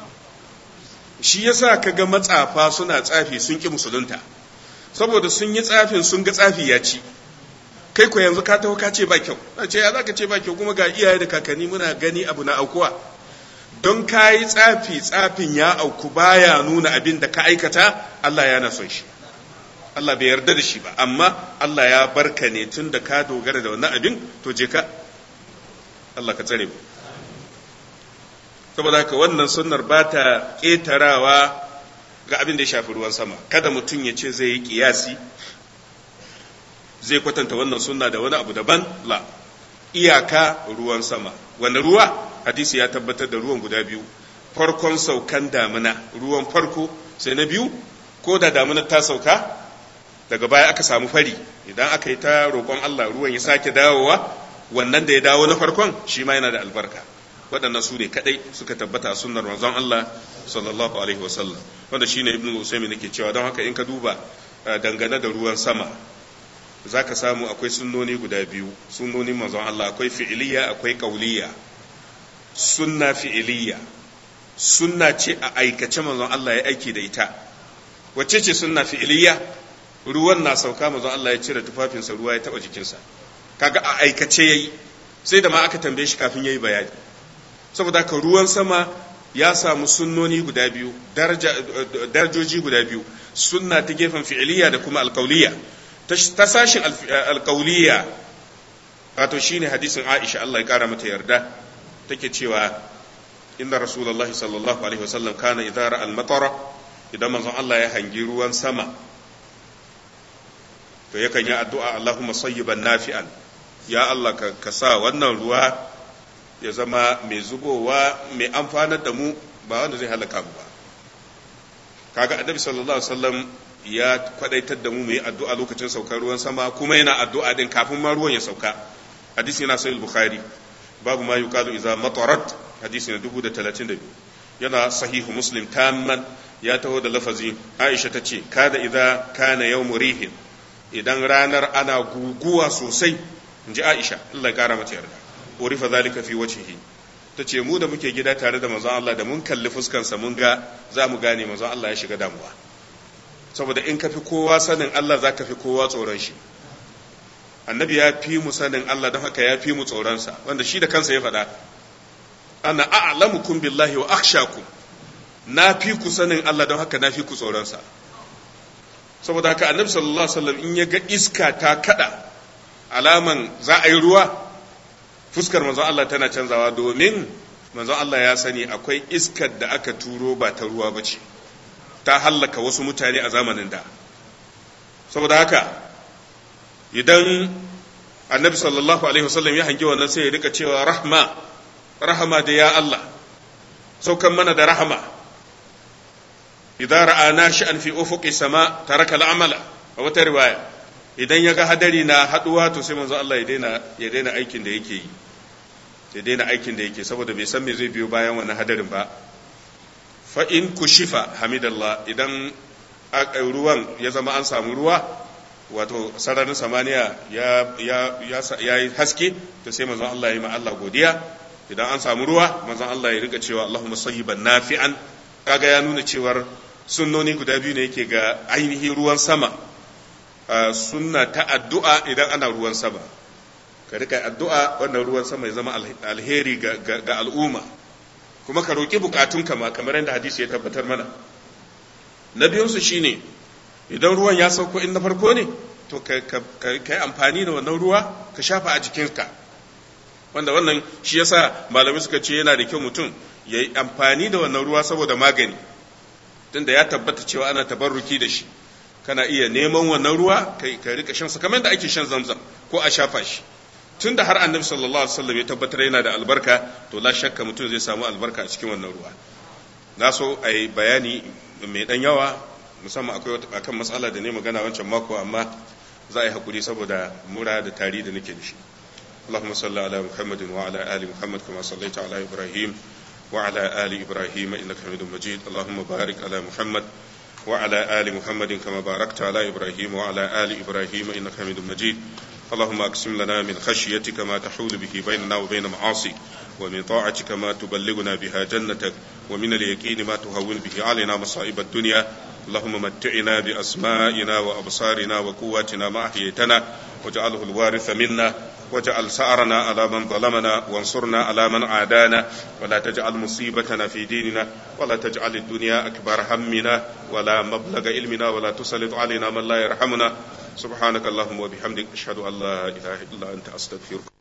Speaker 1: shi yasa kaga matsafa suna tsafi sun ki musulunta saboda sun yi tsafin sun ga tsafi ya ci kai ko yanzu ka taho ka ce ba kyau ce ya zaka ce ba kyau kuma ga iyaye da kakanni muna gani abu na aukuwa don ka yi tsafi tsafin ya auku baya nuna abin da ka aikata Allah yana son shi Allah bai yarda da shi ba amma Allah ya barka ne tun da ka dogara da wannan abin to je ka Allah ka tsare mu saboda haka wannan sunnar ba ta ƙetarawa ga abin da ya shafi ruwan sama kada mutum ya ce zai yi kiyasi zai kwatanta wannan sunna da wani abu daban la iyaka ruwan sama wani ruwa hadisi ya tabbatar da ruwan guda biyu farkon saukan damina ruwan farko sai na biyu ko da damina ta sauka daga baya aka samu fari idan aka yi ta roƙon Allah ruwan ya sake dawowa wannan da ya dawo na farkon shi ma yana da albarka waɗannan su ne kaɗai suka tabbata a sunnar manzon Allah sallallahu alaihi wasallam wanda shine ibnu usaymin yake cewa don haka in ka duba dangane da ruwan sama zaka samu akwai sunnoni guda biyu sunnonin manzon Allah akwai fi'iliya akwai qauliyya sunna fi'iliya sunna ce a aikace manzon Allah ya aiki da ita wacce ce sunna fi'iliya ruwan na sauka manzon Allah ya cire tufafinsa ruwa ya taba jikinsa kaga a aikace yayi sai da ma aka tambaye shi kafin yayi bayani saboda haka ruwan sama ya samu sunnoni guda biyu darajoji guda biyu sunna ta gefen fi'iliya da kuma alkauliyya ta sashin alkauliyya wato shine hadisin Aisha Allah ya kara mata yarda take cewa inna rasulullahi sallallahu alaihi wasallam kana idza ra'a al-matara idan manzon Allah ya hangi ruwan sama to yakan yi addu'a Allahumma sayyiban nafi'an ya Allah ka sa wannan ruwa ya zama mai zubowa mai amfanar da mu ba wanda zai halaka mu ba kaga annabi sallallahu alaihi wasallam ya kwadaitar da mu mu yi addu'a lokacin saukar ruwan sama kuma yana addu'a din kafin ma ruwan ya sauka hadisi yana sahih bukhari babu ma yuqalu idza matarat hadisi na 1032 yana sahihu muslim tamman ya taho da lafazi aisha ta ce kada idza kana yawmu rihin idan ranar ana guguwa sosai inji aisha Allah ya kara mata yarda urifa zalika fi wajhihi tace mu da muke gida tare da manzon Allah da mun kalli fuskansa mun ga za mu gane manzon Allah ya shiga damuwa saboda in ka fi kowa sanin Allah za ka fi kowa tsoron shi annabi ya fi mu sanin Allah don haka ya fi mu tsoronsa wanda shi da kansa ya faɗa ana a'lamukum billahi wa akhshakum na fi ku sanin Allah don haka na fi ku tsoronsa saboda haka annabi sallallahu alaihi wasallam in ya ga iska ta kada alaman za a yi ruwa fuskar manzon Allah tana canzawa domin manzon Allah ya sani akwai iskar da aka turo ba ta ruwa ba ce ta hallaka wasu mutane a zamanin da saboda haka idan annabi sallallahu alaihi wasallam ya hangi wannan sai ya rika cewa rahma rahama da ya Allah saukan mana da rahama idan ra'a nashi'an fi ufuqi sama taraka al'amala a wata riwaya idan ya ga hadari na haduwa to sai manzo Allah ya daina ya daina aikin da yake yi ya daina aikin da yake saboda bai san me zai biyo bayan wannan hadarin ba fa in kushifa hamidallah idan ruwan ya zama an samu ruwa wato sararin samaniya ya ya ya yi haske to sai manzon Allah ya yi ma Allah godiya idan an samu ruwa manzon Allah ya rika cewa Allahumma sayyiban nafi'an kaga ya nuna cewar sunnoni guda biyu ne yake ga ainihin ruwan sama sunna ta addu'a idan ana ruwan sama ka rika addu'a wannan ruwan sama ya zama alheri ga al'umma kuma ka roƙi bukatunka ma kamar yadda hadisi ya tabbatar mana na biyunsu shine idan ruwan ya sauko in na farko ne to ka yi amfani da wannan ruwa ka shafa a jikinka wanda wannan shi yasa malamai suka ce yana da kyau mutum ya yi amfani da wannan ruwa saboda magani tunda ya tabbata cewa ana tabarruki da shi kana iya neman wannan ruwa ka rika shan sa kamar da ake shan zamzam ko a shafa shi tun da har annabi sallallahu alaihi wasallam ya tabbatar yana da albarka to la shakka mutum zai samu albarka a cikin wannan ruwa na so a yi bayani mai dan yawa musamman akwai akan matsala da ne magana wancan mako amma za a yi hakuri saboda mura da tari da nake da shi اللهم صل على محمد وعلى آل محمد كما صليت على إبراهيم وعلى آل إبراهيم إنك حميد مجيد اللهم بارك على محمد وعلى آل محمد كما باركت على إبراهيم وعلى آل إبراهيم إنك حميد مجيد اللهم أقسم لنا من خشيتك ما تحول به بيننا وبين معاصيك ومن طاعتك ما تبلغنا بها جنتك ومن اليقين ما تهون به علينا مصائب الدنيا اللهم متعنا بأسمائنا وأبصارنا وقواتنا ما أحييتنا واجعله الوارث منا واجعل سعرنا على من ظلمنا وانصرنا على من عادانا ولا تجعل مصيبتنا في ديننا ولا تجعل الدنيا أكبر همنا ولا مبلغ علمنا ولا تسلط علينا من لا يرحمنا سبحانك اللهم وبحمدك أشهد أن لا إله إلا أنت أستغفرك